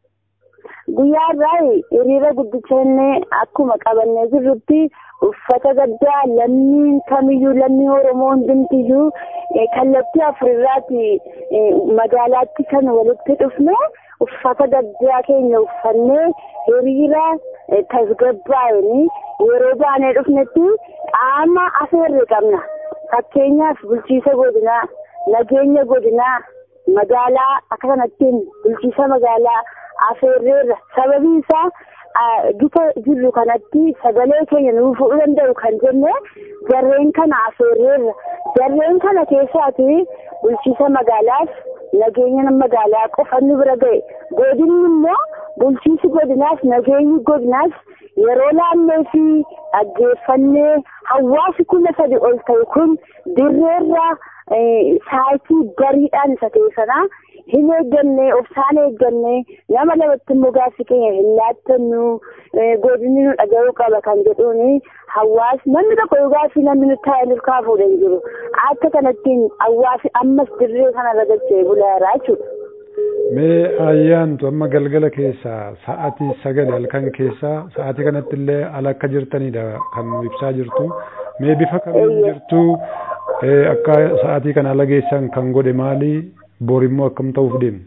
Guyyaa irraa hiriira guddicha inni akkuma qabannee jirrutti uffata gaddaa lammiin kamiyyuu lammii Oromoo hundumtiyyuu kallattii afurirraati magaalaatti kan walitti dhufne uffata gaddaa keenya uffannee hiriira tasgabbaa'anii yeroo baanee dhufnetti qaama afeerre qabna. Fakkeenyaaf bulchiisa godinaa, nageenya godinaa, magaalaa akka kanattiin bulchiisa magaalaa afeerreerra sababiin isaa gita jirru kanatti sagalee keenya nuuf fudhuu danda'u kan jenne jarreen kana afeerreerra jarreen kana keessaati bulchiisa magaalaaf nageenya magaalaa qofa nu bira ga'e godinni immoo bulchiisi godinaas nageenyi godinaas yeroo laannee fi dhaggeeffannee hawaasi kuma sadi ol ta'e kun dirreerra saayitii bariidhaan isa ta'e sanaa hin eegganne obsaan eegganne nama lamatti immoo gaaffii keenya hin laattannu godinni nu dhaga'uu qaba kan jedhuuni hawaasi namni tokko yoo gaaffii namni nutti taa'ee nuuf kaafuudha hin jiru akka kanattiin hawaasi ammas dirree kanarra dachee bulaaraa jechuudha. Mee ayyaantu amma galgala keessaa sa'aatii sagal halkan keessaa sa'aatii kanatti illee ala akka jirtanidha kan nu ibsaa jirtu. Mee bifa kamiin jirtu akka sa'aatii kana ala geessan kan godhe maali? Bor immoo akkam ta'uuf deemu?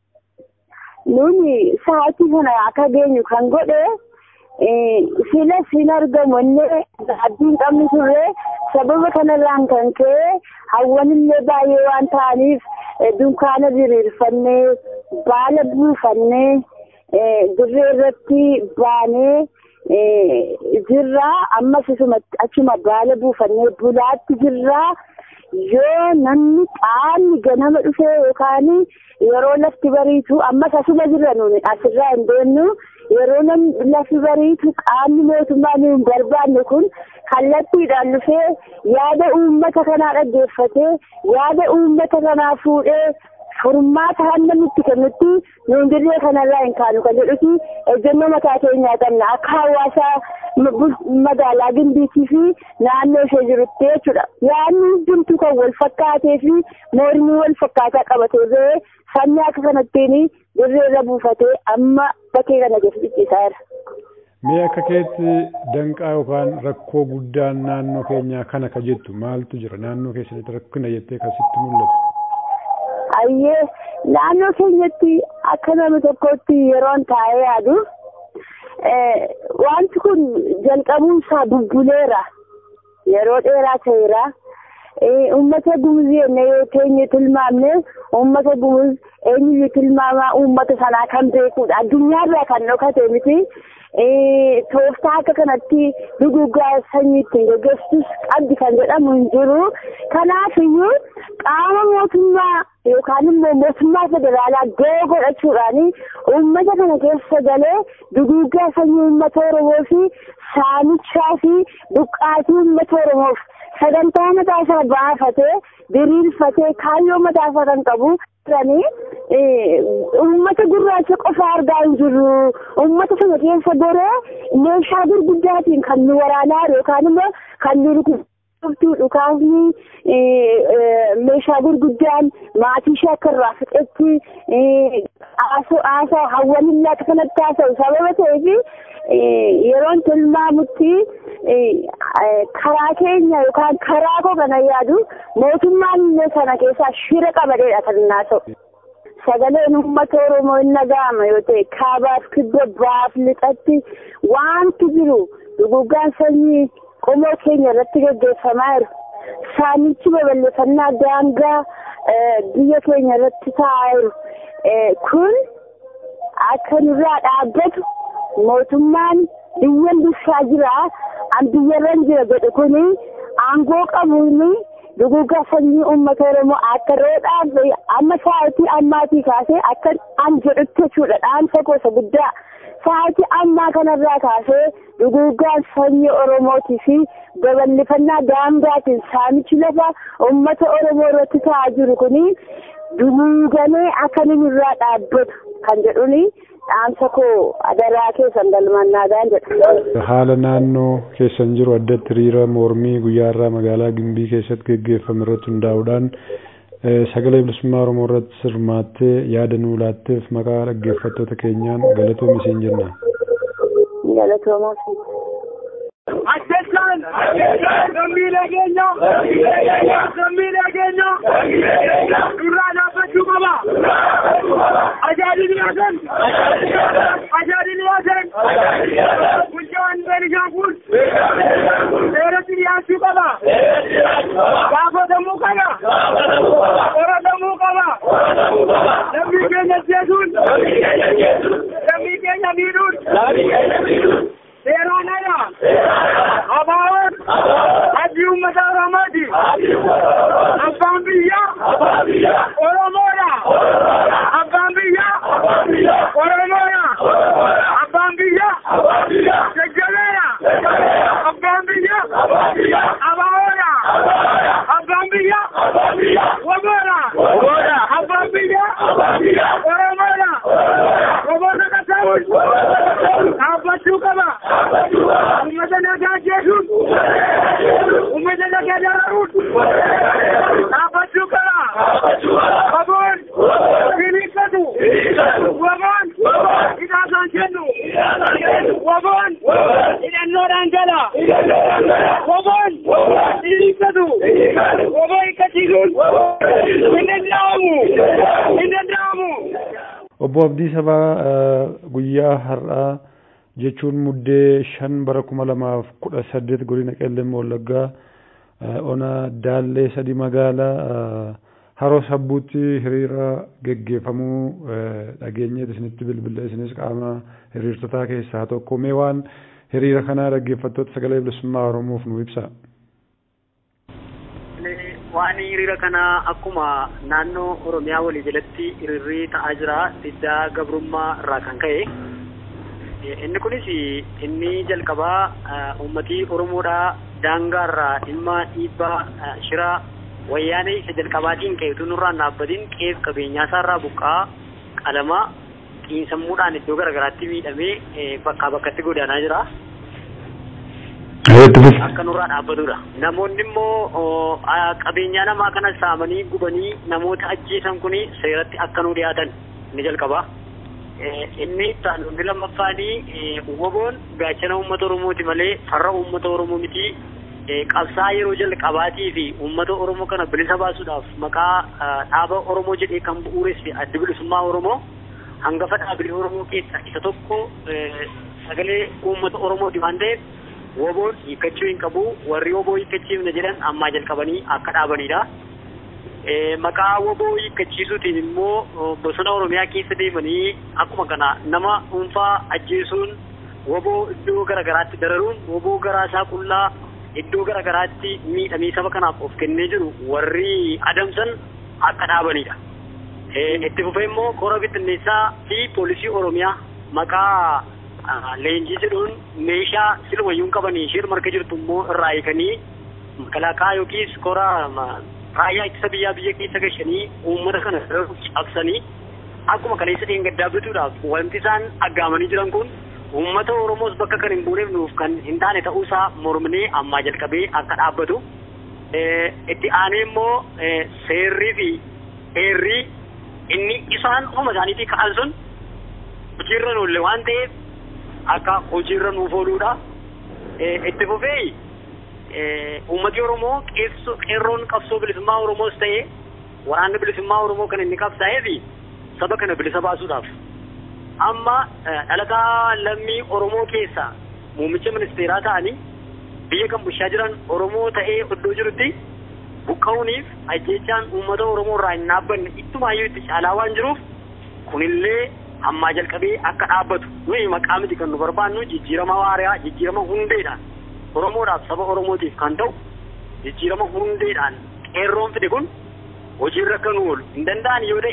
Nuni sa'aatii kana akka geenyu kan godhe sila siin argamu illee abdiin qabnu turre sababa kanarraan kan ka'e hawwanillee baay'ee waan ta'aniif dunkaana diriirfannee baala buufannee dirree irratti baanee jirra ammas achuma baala buufannee bulaatti jirra yoo namni qaamni ganama dhufee yookaan yeroo lafti bariitu ammas asuma jirra nuni asirraa hin deemnu yeroo lafti bariitu qaamni mootummaa nu hin barbaanne kun kallattiidhaan dhufee yaada uummata kanaa dhaggeeffatee yaada uummata kanaa fuudhee furmaata hamma nutti kennutti nuun dirree kanarraa hin kaanu kan jedhuti ejjennoo mataa keenyaa qabna akka hawaasa magaalaa gimbiitii fi naannoo ishee jirutti jechuudha. Yaadni hundumtuu kan wal fakkaatee fi mormii wal fakkaataa qabatee ba'ee sabni akka kanattiin dirreerra buufatee amma bakkee kana keessa cicciisaa jira. Mee akka keetti danqaa yookaan rakkoo guddaan naannoo keenyaa kana ka jettu maaltu jira naannoo keessatti rakkina jettee kasitti mul'atu? Ayyee naannoo keenyatti akka nama tokkotti yeroon taa'ee yaadu wanti kun jalqabuun isaa bubbuleera yeroo dheeraa ta'eera. Uummata gumuzii enne yoo teenye tilmaamne uummata gumuz eenyuyyuu tilmaamaa uummata sanaa kan beekudha addunyaarraa kan dhokate miti. tooftaa akka kanatti duguggaa sanyii ittiin gaggeessus qabdi kan jedhamu hin jiru. Kanaafiyyuu qaama mootummaa yookaan immoo mootummaa federaalaa gahee godhachuudhaan uummata kana keessa galee duguggaa sanyii uummata Oromoo fi saamichaa fi buqqaatii uummata Oromoof sagantaa mataa isaa baafatee diriirfatee kaayyoo mataa isaa kan qabu jiranii uummata gurraacha qofa argaa hin jirru uummata sana keessa goree meeshaa gurguddaatiin kan nu waraanaa yookaan immoo kan nu rukutuu dhukaasni meeshaa gurguddaan maatii ishee akka irraa fixetti haasaa hawwanillaa akka kanatti haasa'u sababa ta'eef yeroon tilmaamutti karaa keenya yookaan karaa koo kana yaadu mootummaan sana keessaa shira qabadeedha kan innaa ta'u. Sagaleen uummata Oromoo hin dhaga'ama yoo ta'e kaabaaf kibba baaf lixatti wanti jiru duguggaan sanyii qomoo keenya irratti gaggeeffamaa jiru. Saamichi babal'ifannaa daangaa biyya keenya irratti taa'aa jiru. Kun akka nurraa dhaabbatu mootummaan biyyan bulchaa jira an biyyarran jira jedhu kuni aangoo qabuuni duguggaa sanyii uummata oromoo akka roodhaaf amma sa'aatii ammaatii kaasee akka an jedhutti jechuudha dhaamsa gosa guddaa sa'aatii ammaa kanarraa kaasee duguggaan sanyii oromootii fi babal'ifannaa daangaatiin saamichi lafa uummata oromoo irratti ta'aa jiru kuni duguugamee akka nurraa dhaabbatu kan jedhuni dhaamsa koo adaraa keessan galmannaadhaan jedha. Haala naannoo keessan jiru addatti hiriira mormii guyyaarraa magaalaa Gimbii keessatti geggeeffame irratti hundaa'uudhaan sagalee bilisummaa Oromoo irratti sirmaattee yaada nuu laatteef maqaa dhaggeeffattoota keenyaan galatoomi siin jenna. Galatoomaa Ajjechaan lammiilee keenya lammiilee keenya durraa dhaabbachuu qaba. Ajaajilli haasan ajaajilli haasan bulchaan Beenishaangul seeratti dhiyaachuu qaba. Gaafatamuu qaba. Qoratamuu qaba. Lammii keenya jechuun lammii keenya miidhuun seeraan ala abaawoon abdii uummata oromooti abbaan biyyaa oromoodha abbaan biyyaa oromoodha abbaan biyyaa jajjabeedha abbaan biyyaa abaawoodha abbaan biyyaa waboodha abbaan biyyaa oromoodha waboota qasaawun dhaabbachuu qaba ummata nagaa jechuun ummata nagaa dararuun dhaabbachuu qaba waboon hiniikkatu waboon hidhaasaan kennu waboon hidhannoodhaan jala waboon hiniikkatu waboo hiikkachiisuun hin danda'amu hin danda'amu. Obbo Abdii Sabaa guyyaa har'aa jechuun muddee shan bara kuma lamaaf kudha saddeet godina qellem wallaggaa ona daallee sadi magaalaa haroo sabbuutti hiriira geggeeffamuu dhageenyeet isinitti bilbila isinis qaama hiriirtotaa keessaa tokko mee waan hiriira kanaa dhaggeeffattoota sagalee bilisummaa oromoof nu ibsa. waan hiriira kanaa akkuma naannoo oromiyaa walii jalatti hiriirri ta'aa jira diddaa gabrummaa irraa kan ka'e inni kunis inni jalqabaa uummatii oromoodhaa daangaa irraa dhimma dhiibbaa shira wayyaanee isa jalqabaatiin ka'e utuu nurraan dhaabbatiin qeef qabeenyaa isaarraa buqqaa qalamaa xiinsammuudhaan iddoo garaagaraatti miidhamee bakkaa bakkatti godaanaa jira. Akka nurraa dhaabbatudha. Namoonni immoo qabeenyaa namaa kana saamanii gubanii namoota ajjeesan kun seeratti akka nu dhiyaatan ni jalqaba. Inni itti lammaffaanii WBOn gaachana uummata Oromooti malee farra uummata Oromoo miti. Qabsaa yeroo jalqabaatii fi uummata Oromoo kana bilisa baasuudhaaf maqaa dhaaba Oromoo jedhee kan bu'uureesse adda bilisummaa Oromoo hangafa dhaabilee Oromoo keessaa isa tokko sagalee uummata Oromooti waan ta'eef WBOn hiikkachuu hin qabu warri WBO hiikkachiifna jedhan ammaa jalqabanii akka dhaabanidha. Maqaa WBO hiikkachiisuutiin immoo bosona Oromiyaa keessa deemanii akkuma kana nama dhuunfaa ajjeesuun WBO iddoo garaagaraatti dararuun WBO garaasaa qullaa iddoo garaagaraatti miidhamee saba kanaaf of kennee jiru warri adamsan akka dhaabanidha. Itti fufee immoo koora bittinneessaa fi poolisii Oromiyaa maqaa leenjii jedhuun meeshaa silwayyuun qabanii isheen marga jirtu immoo irraa eeganii makalaakaa yookiis koora raayyaa ittisa biyyaa biyya keessa gashanii uummata kana cabsanii akkuma kaleessa dheengaddaa bituudhaaf wanti isaan aggaamanii jiran kun uummata Oromoos bakka kan hin buuneef nuuf kan hin taane ta'uusaa mormnee ammaa jalqabee akka dhaabbatu itti aanee immoo seerrii fi heerrii inni isaan ofuma isaaniitii ka'an sun hojiirra hin oolle waan ta'eef akka hojiirra nuuf ooluudha. Itti fufee uummati Oromoo qeerroon qabsoo bilisummaa Oromoos ta'ee waraanni bilisummaa Oromoo kan inni qabsaa'ee fi saba kana bilisa baasuudhaaf amma dhalataa lammii Oromoo keessaa muummicha ministeeraa ta'anii biyya kan bulchaa jiran Oromoo ta'ee iddoo jirutti buqqa'uuniif ajjechaan uummata Oromoo irraa hin dhaabbanne ittumaayyuu itti caalaa waan jiruuf kunillee ammaa jalqabee akka dhaabbatu nuyi maqaa miti kan nu barbaannu jijjiirama waaraa jijjiirama hundeedhaan Oromoodhaaf saba Oromootiif kan ta'u jijjiirama hundeedhaan qeerroon fide kun hojiirra akka nu oolu hin danda'an yoo ta'e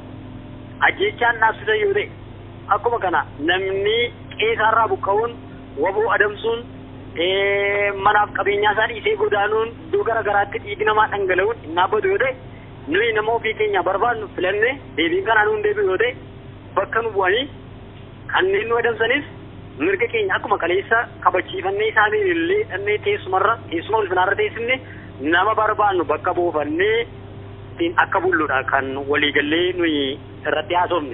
ajjechaan dhaabsisan yoo ta'e akkuma kana namni qeesaarraa buqqa'uun waboo adamsuun manaaf qabeenyaa isaa dhiisee godaanuun iddoo gara garaatti dhiigi namaa dhangala'uun hin dhaabbatu yoo ta'e nuyi nama ofii keenya barbaannu filanne deebiin kanaan nu hin deebi'u yoo ta'e bakka nu bu'anii kanneen nu adamsanis mirga keenya akkuma kaleessa kabachiifannee isaanii illee dhannee teessumarra teessuma ulfinaarra teessifne nama barbaannu bakka buufannee ittiin akka bulluudha kan waliigallee nuyi irratti haasofne.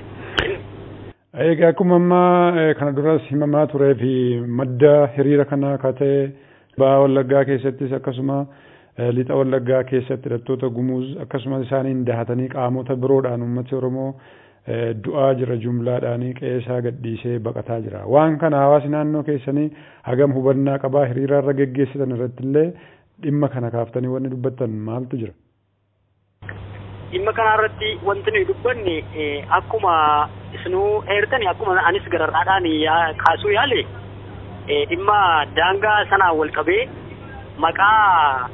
Egaa akkuma ammaa kana duras himamaa turee fi madda hiriira kanaa akka ta'e ba'aa wallaggaa keessattis akkasuma lixa wallaggaa keessatti hidhattoota gumuuz akkasumas isaaniin dahatanii qaamota biroodhaan uummati Oromoo du'aa jira jumlaadhaanii qeesaa gadhiisee baqataa jira. Waan kana hawaasi naannoo keessanii hagam hubannaa qabaa hiriira irra geggeessitan irratti illee dhimma kana kaaftanii wanni dubbattan maaltu jira? Dhimma kanarratti wanti nuyi dubbanne akkuma isinuu eertani akkuma anis gararraadhaan kaasuu yaale dhimma daangaa sanaan wal qabee maqaa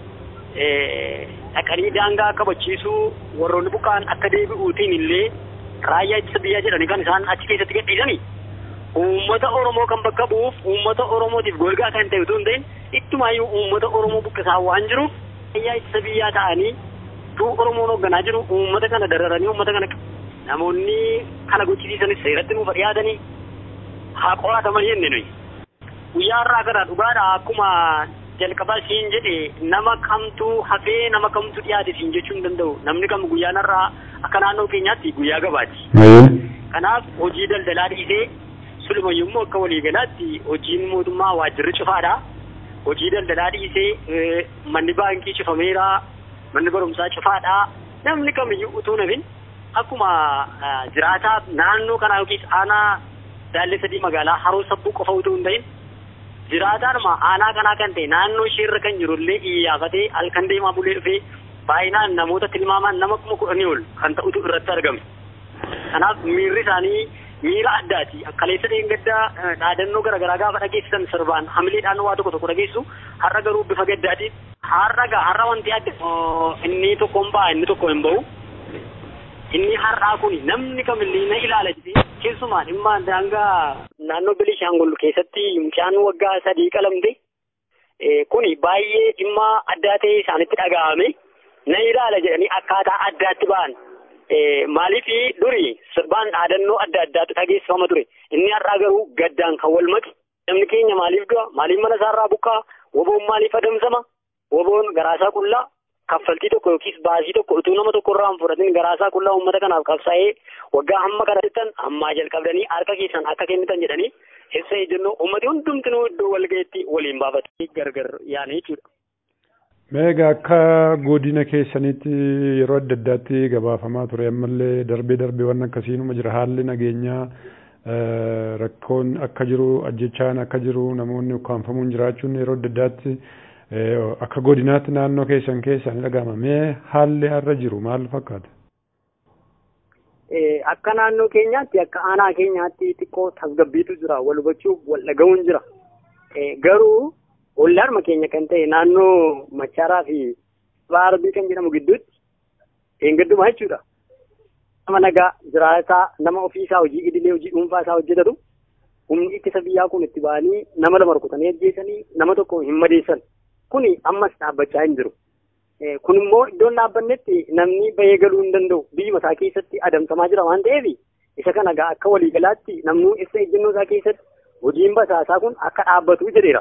dhaqanii daangaa kabachiisuu warroonni buqqaan akka deebi'uutiin illee raayyaa ittisa biyyaa jedhanii kan isaan achi keessatti gadhiisanii uummata Oromoo kan bakka bu'uuf uummata Oromootiif golgaa kan ta'e utuu hin ta'in ittumaayyuu uummata Oromoo buqqisaa waan jiruuf raayyaa ittisa biyyaa ta'anii tuu Oromoon hoogganaa jiru uummata kana dararanii uummata kana namoonni kana gochisiisanis seeratti nuuf dhiyaatanii haa qorataman jenne nuyi. Guyyaa irraa kana dhugaadha akkuma jalqabaa siin jedhe nama kamtu hafee nama kamtu dhiyaate siin jechuu hin danda'u namni kam guyyaan irraa akka naannoo keenyaatti guyyaa gabaati. Kanaaf hojii daldalaa dhiisee sulumayyuu immoo akka waliigalaatti hojiin mootummaa waajjirri cufaadha. Hojii daldalaa dhiisee manni baankii cufameera manni barumsaa cufaadha. Namni kamiyyuu utuu nafin akkuma jiraataa naannoo kanaa yookiis aanaa daallee sadii magaalaa haroo sabbuu qofa utuu hin ta'in jiraataadhuma aanaa kanaa kan ta'e naannoo isheerra kan jirullee iyyafatee halkan deemaa bulee dhufee baay'inaan namoota tilmaamaan nama kuma kudhanii ol kan ta'utu irratti argame. Kanaaf miirri isaanii miira addaati. Kaleessa dheengaddaa dhaadannoo garaagaraa gaafa dhageessisan sirbaan hamileedhaan waa tokko tokko dhageessu har'a garuu bifa gaddaatiin har'a gaa har'a wanti adda inni tokko hin ba'a inni tokko hin ba'u. Inni har'aa kun namni kamillee na ilaala jedhee keessumaa dhimma daangaa naannoo Bilishaangul keessatti mucaan waggaa sadii qalamte kuni baay'ee dhimma addaa ta'e isaanitti dhaga'ame na ilaala jedhanii akkaataa addaatti ba'an. Maaliif duri sirbaan dhaadannoo adda addaatu dhageessifama ture. Inni har'aa garuu gaddaan kan wal maqe. Namni keenya maaliif du'a? Maaliif mana isaarraa buqqaa? Woboon maaliif adamsama? Woboon garaasaa qullaa kaffaltii tokko yookiis baasii tokko utuu nama tokko irraa hin fudhatin garaasaa qullaa uummata kanaaf qabsaa'ee waggaa hamma kana jettan ammaa jalqabdanii harka keessan akka kennitan jedhanii hessa ejjennoo uummati hundumtinuu iddoo walga'iitti waliin baafatanii gargar yaane jechuudha. Meegaa akka godina keessanitti yeroo adda addaatti gabaafamaa ture ammallee darbee darbee waan akkasiinuma jira haalli nageenyaa rakkoon akka jiru ajjechaan akka jiru namoonni ukkaanfamuun jiraachuun yeroo adda addaatti akka godinaatti naannoo keessan keessa ni dhagahama mee haalli har'a jiru maal fakkaata? Akka naannoo keenyaatti akka aanaa keenyaatti xiqqoo tasgabbiitu jira wal hubachuuf wal dhaga'uun jira garuu ollaarma keenya kan ta'e naannoo machaaraa fi baarbii kan jedhamu gidduutti eeggaddumaa jechuudha. Nama nagaa jiraataa nama ofiisaa hojii idilee hojii dhuunfaa isaa hojjetatu humni ittisa biyyaa kun itti ba'anii nama lama rukutanii ajjeesanii nama tokko hin madeessan. Kuni ammas dhaabbachaa hin jiru. Kun immoo iddoon dhaabbannetti namni bahee galuu hin danda'u biyyuma isaa keessatti adamsamaa jira waan ta'eef isa kana gaa akka waliigalaatti namni ibsa ejjennoo isaa keessatti hojiin basaasaa kun akka dhaabbatu jedheera.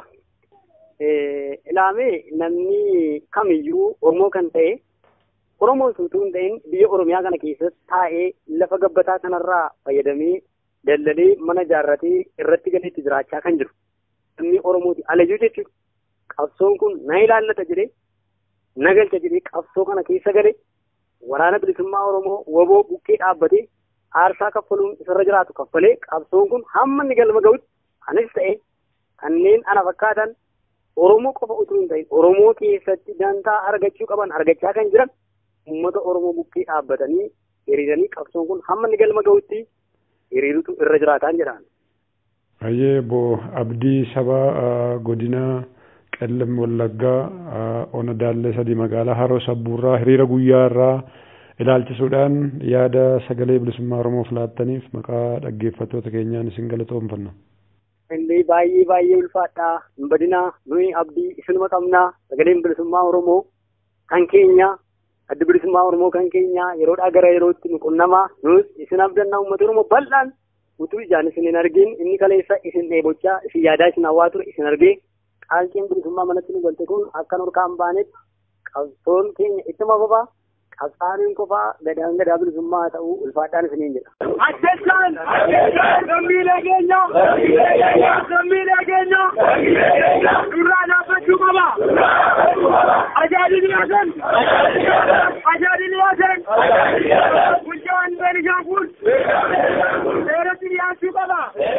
Ilaamee namni kamiyyuu Oromoo kan ta'e Oromoon suutuu hin ta'in biyya Oromiyaa kana keessatti taa'ee lafa gabbataa kanarraa fayyadamee dallalee mana ijaarratee irratti galeetti jiraachaa kan jiru. Namni Oromooti alayyuu jechuudha. Qabsoon kun na ilaallata jedhee na galcha jedhee qabsoo kana keessa gale waraana bilisummaa Oromoo waboo bukkee dhaabbatee aarsaa kaffaluun isarra jiraatu kaffalee qabsoon kun hamma inni galma ga'utti anis ta'e kanneen ana fakkaatan Oromoo qofa utuu hin ta'in Oromoo keessatti dantaa argachuu qaban argachaa kan jiran uummata Oromoo bukkee dhaabbatanii hiriiranii qabsoon kun hamma inni galma ga'utti hiriirutu irra jiraataan jedhaan. Baay'ee boo abdii saba godina qellam wallaggaa ona daallee sadii magaalaa haroo sabbuurraa hiriira guyyaa irraa ilaalchisuudhaan yaada sagalee bilisummaa Oromoof laattaniif maqaa dhaggeeffattoota keenyaan isin galatoomfanna. Illee baay'ee baay'ee ulfaadhaa hin badinaa nuyi abdii isinuma qabnaa sagaleen bilisummaa Oromoo kan keenya addi bilisummaa Oromoo kan keenya yeroodhaa gara yerootti nu qunnamaa nus isin abdannaa uummata Oromoo bal'aan utuu ijaan isin hin argin inni kaleessa isin dheebochaa isin yaadaa isin hawwaa ture isin argee qaalqiin bilisummaa manatti nu galte kun akka nurkaan baanetti qabsoon keenya ittuma fufaa qabsaaniin qofaa gadaan gadaa bilisummaa haa ta'uu ulfaadhaan isiniin jedha. Ajjechaan lammiilee keenya lammiilee keenya durraa dhaabbachuu qaba. Ajaajilli yaasan ajaajilli yaasan bulchaan Beenishaangul seeratti dhiyaachuu qaba.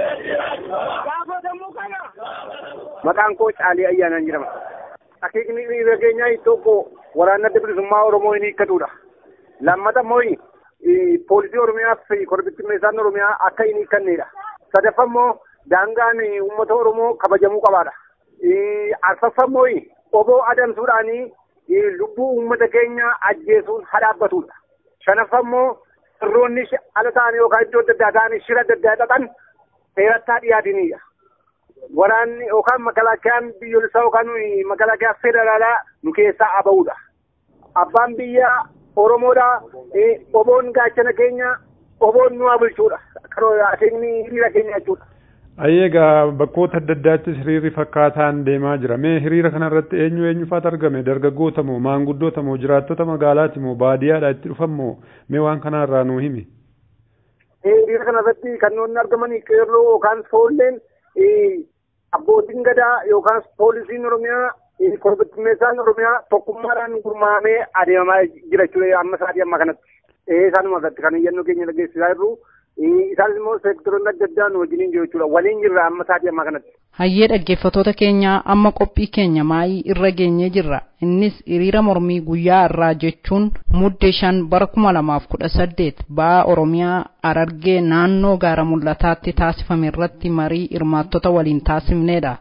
Gaafatamuu qaba. Maqaan koo Caalii Ayyaanaan jedhama. Akeekni hiriira keenyaa tokko waraana adda bilisummaa Oromoo hin hiikkatudha. Lammata immoo poolisii Oromiyaa fi korbittimmeessaan Oromiyaa akka hin hiikkannedha. Sadaffaa immoo daangaan uummata Oromoo kabajamuu qabaadha. Arfaffaa immoo oboo adamsuudhaan lubbuu uummata keenya ajjeesuun haa dhaabbatudha. Shanaffaa immoo sirroonni ala ta'an yookaan iddoo adda addaa ta'an shira adda addaa dhaqan seeratti haa dhiyaatanidha. waraanni yookaan makalaakiyaan biyyoolessaa yookaan makalakiyaa federaalaa nu keessaa aba'uudha. Abbaan biyya Oromoodha. Oboon gaachana keenya oboon nu haa bulchuudha. Akeekni hiriira keenya jechuudha. Ayyeegaa bakkoota adda addaattis hiriirri fakkaataan deemaa jira. Mee hiriira kanarratti eenyu eenyufaatu argame? Dargaggoota moo maanguddoota moo jiraattota magaalaati moo baadiyyaadha itti dhufan moo mee waan kanarraa nuu himi? Hiriira kanarratti kanneen argaman qeerroo yookaan foolleen abbootiin gadaa yookaan poolisiin oromiyaa korbittimmeessaan oromiyaa tokkummaadhaan gurmaa'amee adeemaa jira jechuudha amma sa'aatii amma kanatti. Isaanuma irratti kan iyyannoo keenya dhageessisaa jirru. Isaanis immoo seektaroonni adda addaa nu wajjiniin jiru jechuudha. Waliin jirra amma sa'aatii amma kanatti. Hayyee dhaggeeffattoota keenya amma qophii keenya maayii irra geenyee jirra. Innis hiriira mormii guyyaa irraa jechuun muddee shan bara kuma lamaaf kudha saddeet ba'aa Oromiyaa Harargee naannoo gaara mul'ataatti taasifame irratti marii hirmaattota waliin taasifnedha.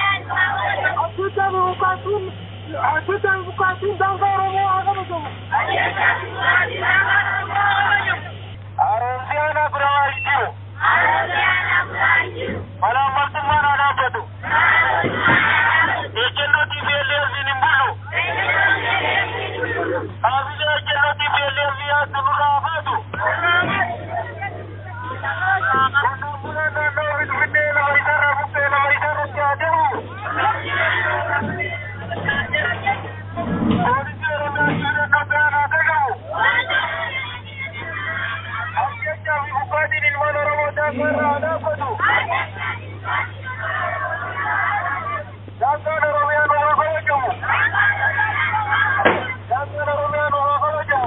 Atuta bukaatun daangaa Oromoo haa kabajamu. Aroosiyaana biraa jiru. Malaamaltummaan haa dhaabbatu. Ejjennootii beelleeffiin hin bulu. Haabisa ejjennootii beelleeffii yaaddu nurraa baatu. Qonnaan bulaan naannoo Finfinnee lafa isaarraa buqqee lafa isaarratti haa deemu. Poolisii Oromiyaa siidannoo biraan haa dhagahu. Ajjechaa fi buqqaatiin ilmaan Oromoo daangaa irraa haa dhaabbatu. Daangaan Oromiyaa nu haa kabajamu. Daangaan Oromiyaa nu haa kabajamu.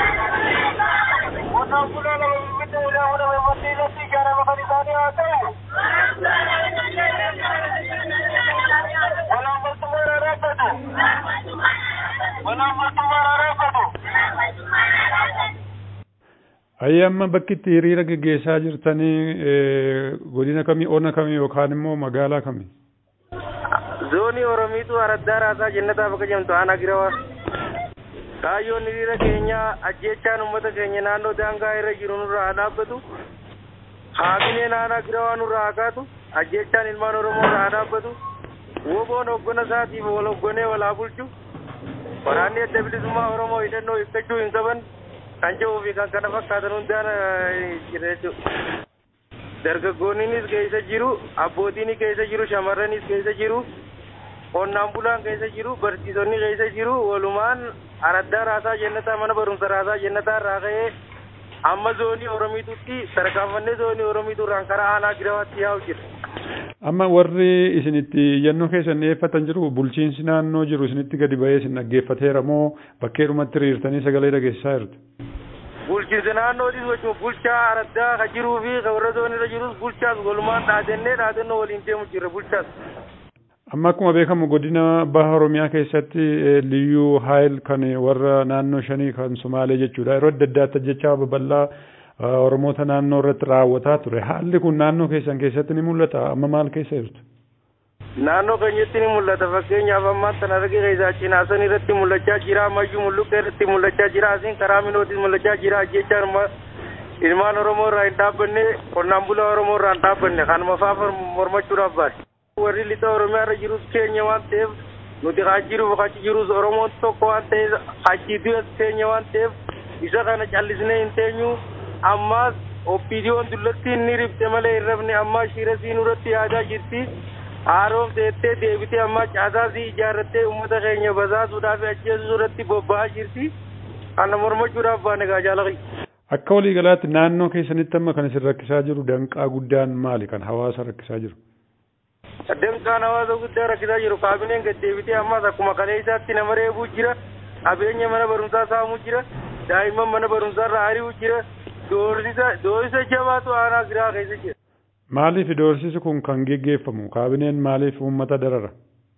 Qonnaan bulaan lafa Finfinnee ilaa fudhame manneen irratti ijaarame kan isaanii haa ta'u. Malaamaltummaan haa dhaabbatu. Malaamaltummaan haa dhaabbatu. Ayyi amma bakki itti hiriira geggeessaa jirtanii eh, godina kamii ona kamii yookaan immoo magaalaa kamii? zoonii oromiitu araddaa raasaa jennataa bakka jedhamtu aanaa girawaa kaayyoon hiriira keenyaa ajjeechaan uummata keenya naannoo daangaa irra jiru nurraa haa dhaabbatu haabineen aanaa girawaa nurraa haa kaatu ajjeechaan ilmaan oromoo irraa haa dhaabbatu woboon hoggona isaatiif wal hoggonee wal haa bulchu waraanni adda bilisummaa oromoo hidhannoo hiikkachuu hin qaban kan jedhuu fi kan kana fakkaatan hundaan eh, jira jechuudha. dargaggoonnis keessa jiru abbootiin keessa jiru shamarranis keessa jiru qonnaan bulaan keessa jiru barsiisonni keessa jiru walumaan araddaa raasaa jennataa mana barumsa raasaa jennataa irraa ka'ee amma zoonii oromiitutti tarkaanfannee zoonii oromiiturraan karaa aanaa girawaatti yaa'u jira. Amma warri isin itti iyyannoo keessan dhiyeeffatan jiru bulchiinsi naannoo jiru isinitti gadi ba'ee isin dhaggeeffateera moo bakkeedhumatti hiriirtanii sagalee dhageessisaa jirtu? bulchiinsa naannootis wajjin bulchaa araddaa ka jiruu fi ka warra zoonirra jirus bulchaas walumaan dhaadannee dhaadannoo waliin deemu jirra bulchaas. Amma akkuma beekamu godina baha Oromiyaa keessatti eh, liyyuu haayil kan warra naannoo shanii kan Sumaalee jechuudha. Yeroo adda addaatti ajjechaa babal'aa eh, Oromoota naannoo irratti raawwataa ture. Haalli kun naannoo keessan keessatti ni mul'ata. Amma maal keessa jirtu? Naannoo keenyatti ni mul'ata fakkeenyaaf ammaan tan arge keessaa cinaasan irratti mul'achaa jira ammayyuu mulluqa irratti mul'achaa jira asiin karaa minootis mul'achaa jira ajjechaan ilmaan Oromoo irraa hin dhaabbanne qonnaan bulaa Oromoo irraa hin dhaabbanne kanuma faa mormachuudhaaf baase. warri lixa oromiyaa irra jirus keenya waan ta'eef nuti haa jiruuf achi jirus oromoon tokko waan ta'eef achi du'as keenya waan ta'eef isa kana callisnee hin teenyu ammaas oppiidiyoon dullatti inni ribxe malee hin rafne ammaa shiirasii nurratti yaadaa jirti haaroom teettee deebitee ammaa caasaasii ijaarrattee uummata keenya basaasuudhaaf ajjeesuu irratti bobba'aa jirti kana mormachuudhaaf baane gaa jaalaqi. Akka waliigalaatti naannoo keessanitti amma kan isin rakkisaa jiru danqaa guddaan maali kan hawaasa rakkisaa jiru? Danqaan hawaasa guddaa rakkisaa jiru kaabineen gad deebitee ammas akkuma kaleessaatti nama reebuu jira qabeenya mana barumsaa saamuu jira daa'imman mana barumsaarra ari'uu jira doorsisa doorsisa jabaatu aanaa giraa keessa jira. Maaliif doorsisi kun kan geggeeffamu kaabineen maaliif uummata darara?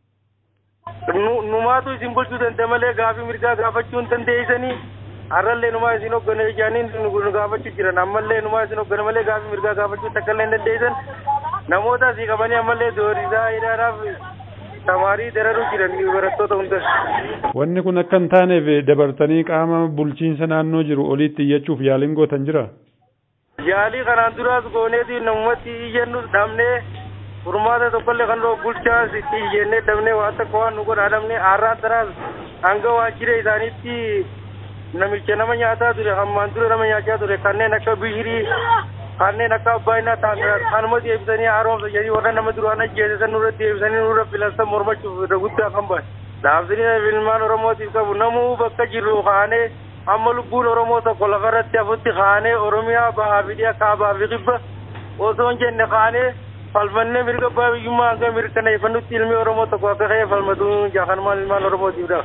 Numaatu isin bulchuu danda'e malee gaafii mirgaa gaafachuu hin dandeessanii har'allee numaa isin hoggane ijaaniin nu gaafachuu jiran ammallee numaa isin hoggane malee gaafii mirgaa gaafachuu takka illee hin dandeessan namoota asii qabanii ammallee doorisaa hidhaadhaaf tamaarii dararuu jiran barattoota hundas. Wanni kun akka hin taaneef dabartanii qaama bulchiinsa naannoo jiru oliitti iyyachuuf yaaliin gootan jira? Yaalii kanaan duraas gooneeti namumatti iyyannus dhabnee furmaata tokkollee kan dhoo bulchaas itti iyyannee dhabnee waan tokko waan nu godhaa dhabnee har'aan tanaas hanga waajjira isaaniitti namicha nama nyaataa ture hammaan dura nama nyaachaa ture kanneen akka bishirii kanneen akka abbaayinaa ta'an kanuma deebisanii haaromsa jedhanii warra nama duraan ajjeesisan nurra deebisanii nurra filansan mormachuuf irra guddaa kan bahe. Dhaabsanii ilmaan Oromootiif qabu namuu bakka jirru kaanee amma lubbuun Oromoo tokko lafarratti hafutti kaanee Oromiyaa bahaa fi dhiyaa kaabaa fi kibba osoo hin jenne kaanee falmannee mirga abbaa biyyummaa hanga mirkaneeffannutti ilmi Oromoo tokko akka ka'ee falmatu jaakanmaan ilmaan Oromootiif dha.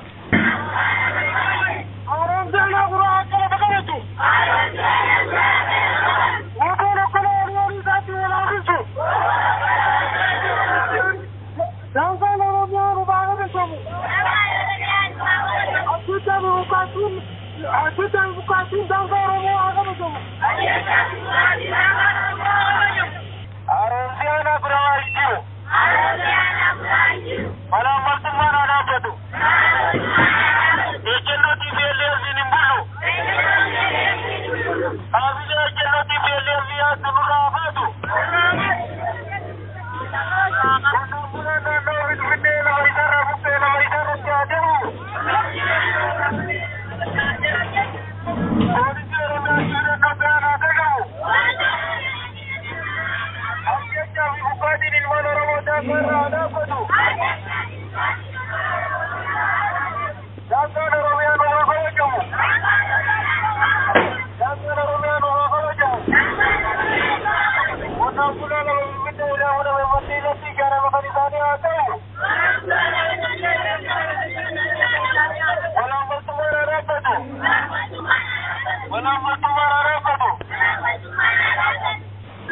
Haaromseenaa guraa akkana dhaqabetu. Waan akkana walii isaatti walaabisu. Daangaan Oromiyaa nu baafatamu. Addunyaa bukaatuun addunyaa bukaatuun daangaa Oromoo haa kabatamu. Haaromseenaa guraa jiru. Malaamaltummaan haa dhaabbatu. Ejjennootii beellee asiin hin bulu.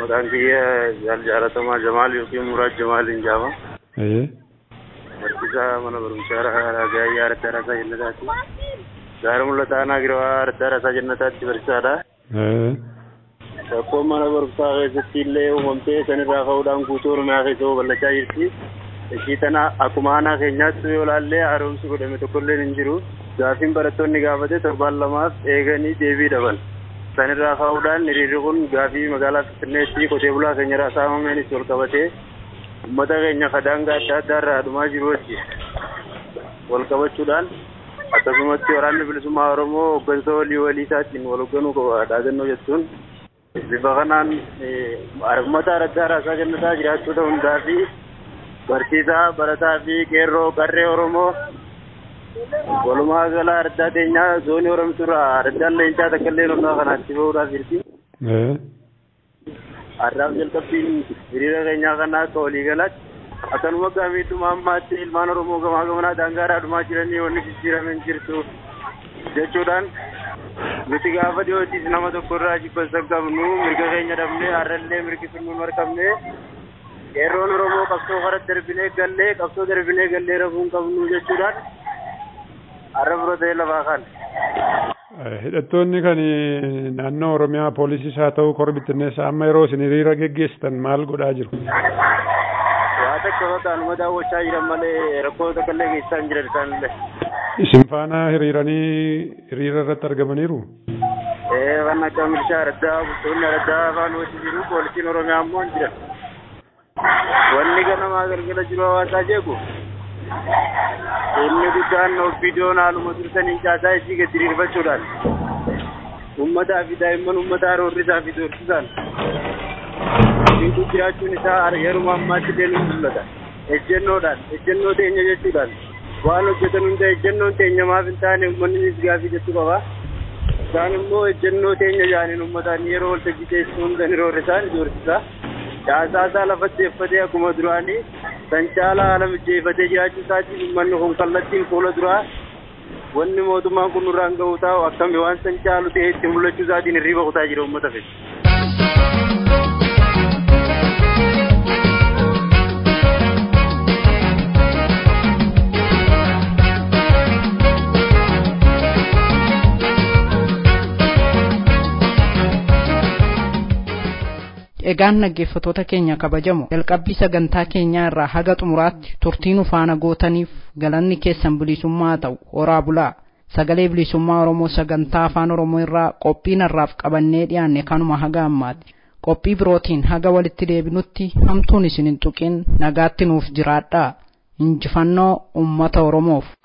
maqaan kiyya jaal jaalatamaa Jamaal yookiin Muraad Jamaaliin jaama. Ee. Barsiisaa mana barumsaa Gaayyaa Araddaa Raasaa Jannataati. Gaara mul'ata aanaa girawaa Araddaa Raasaa Jannataatti barsiisaadha. Ee. Rakkoon mana barumsaa keessatti illee uumamtee sanirraa ka'uudhaan guutuu Oromiyaa keessa babal'achaa jirti. Ishii tana akkuma aanaa keenyaatti yoo ilaallee haaromsi godhame tokkollee hin jiru. Gaafiin barattoonni gaafate torbaan lamaaf eeganii deebii dhaban. Sanirraa ka'uudhaan hiriirri kun gaafii magaalaa Finfinneetti qotee bulaa keenyarraa saamameenis wal qabatee uummata keenya kadaangaa adda addaa irraa dhumaa jiru wajji wal qabachuudhaan akkasumatti waraanni bilisummaa Oromoo hooggansa walii walii isaatiin wal hoogganuu qaba dhaagannoo jechuun bifa kanaan uummata araddaa raasaa kennataa jiraattota hundaa fi barsiisaa barataa fi qeerroo qarree Oromoo walumaa gala araddaa teenyaa zoonii Oromituurraa araddaan leencaa takka illee hundaa kanaatti bahuudhaaf jirti. Har'aaf jalqabbiin hiriira keenyaa kana akka waliigalaatti akkanuma gaamiidhuma ammaatti ilmaan Oromoo gamaa gamanaa daangaadhaa dhumaa jiranii wanni jijjiirameen jirtu jechuudhaan nuti gaafa dhiyootis nama tokko irraa jibbansan qabnu mirga keenya dhabnee har'allee mirgi sun nu marqabne qeerroon Oromoo qabsoo karaa darbinee gallee qabsoo darbinee gallee rafuun qabnu jechuudhaan har'a bira ta'ee lafaa kan. Hidhattoonni kan naannoo Oromiyaa poolisiis haa ta'u korbi bittinneessa amma yeroo isin hiriira geggeessitan maal godhaa jiru? Waa takka bakka anuma daawwachaa jiran malee rakkoo takka illee geessisaa hin jiran isaanillee. Isin faana hiriiranii hiriira irratti argamaniiru? Ee waan akka milishaa araddaa bultoonni araddaa afaan wajji jiru poolisiin Oromiyaa ammoo hin jiran. Wanni ganamaa galgala jiru hawaasaa jeeku. Inni guddaan of viidiyoon haaluma turtanii caasaa isii gadi diriirfachuudhaan uummataa fi daa'imman uummataa roorrisaa fi doorsisaan Inni jiraachuun isaa yeruma ammaatti illee ni mul'ata. Ejjennoodhaan, ejjennoo teenya jechuudhaan waan hojjetan hunda ejjennoon teenya maaf hin taane uummanni gaafii jechuu qaba. Isaan immoo ejjennoo teenya jaaniin uummataan yeroo waltajjii teessoo hunda ni roorrisaa ni doorsisa. Caasaa isaa lafatti effatee akkuma duraanii kan caalaa haala mijeeffatee jiraachuu isaatiin uummanni kun kallattiin fuula duraa wanni mootummaan kun nurraan ga'uu taa'u akkami waan san caalu ta'ee itti mul'achuu isaatiin hirriba kutaa jira uummata fedha. egaan dhaggeeffattoota keenya kabajamoo jalqabbii sagantaa keenyaa irraa haga xumuraatti turtii nu faana gootaniif galanni keessan bilisummaa ta'u horaa bulaa sagalee bilisummaa oromoo sagantaa afaan oromoo irraa qophii narraaf qabannee dhiyaanne kanuma haga ammaati qophii birootiin haga walitti deebinutti hamtuun isin hin tuqin nagaatti nuuf jiraadhaa injifannoo ummata oromoof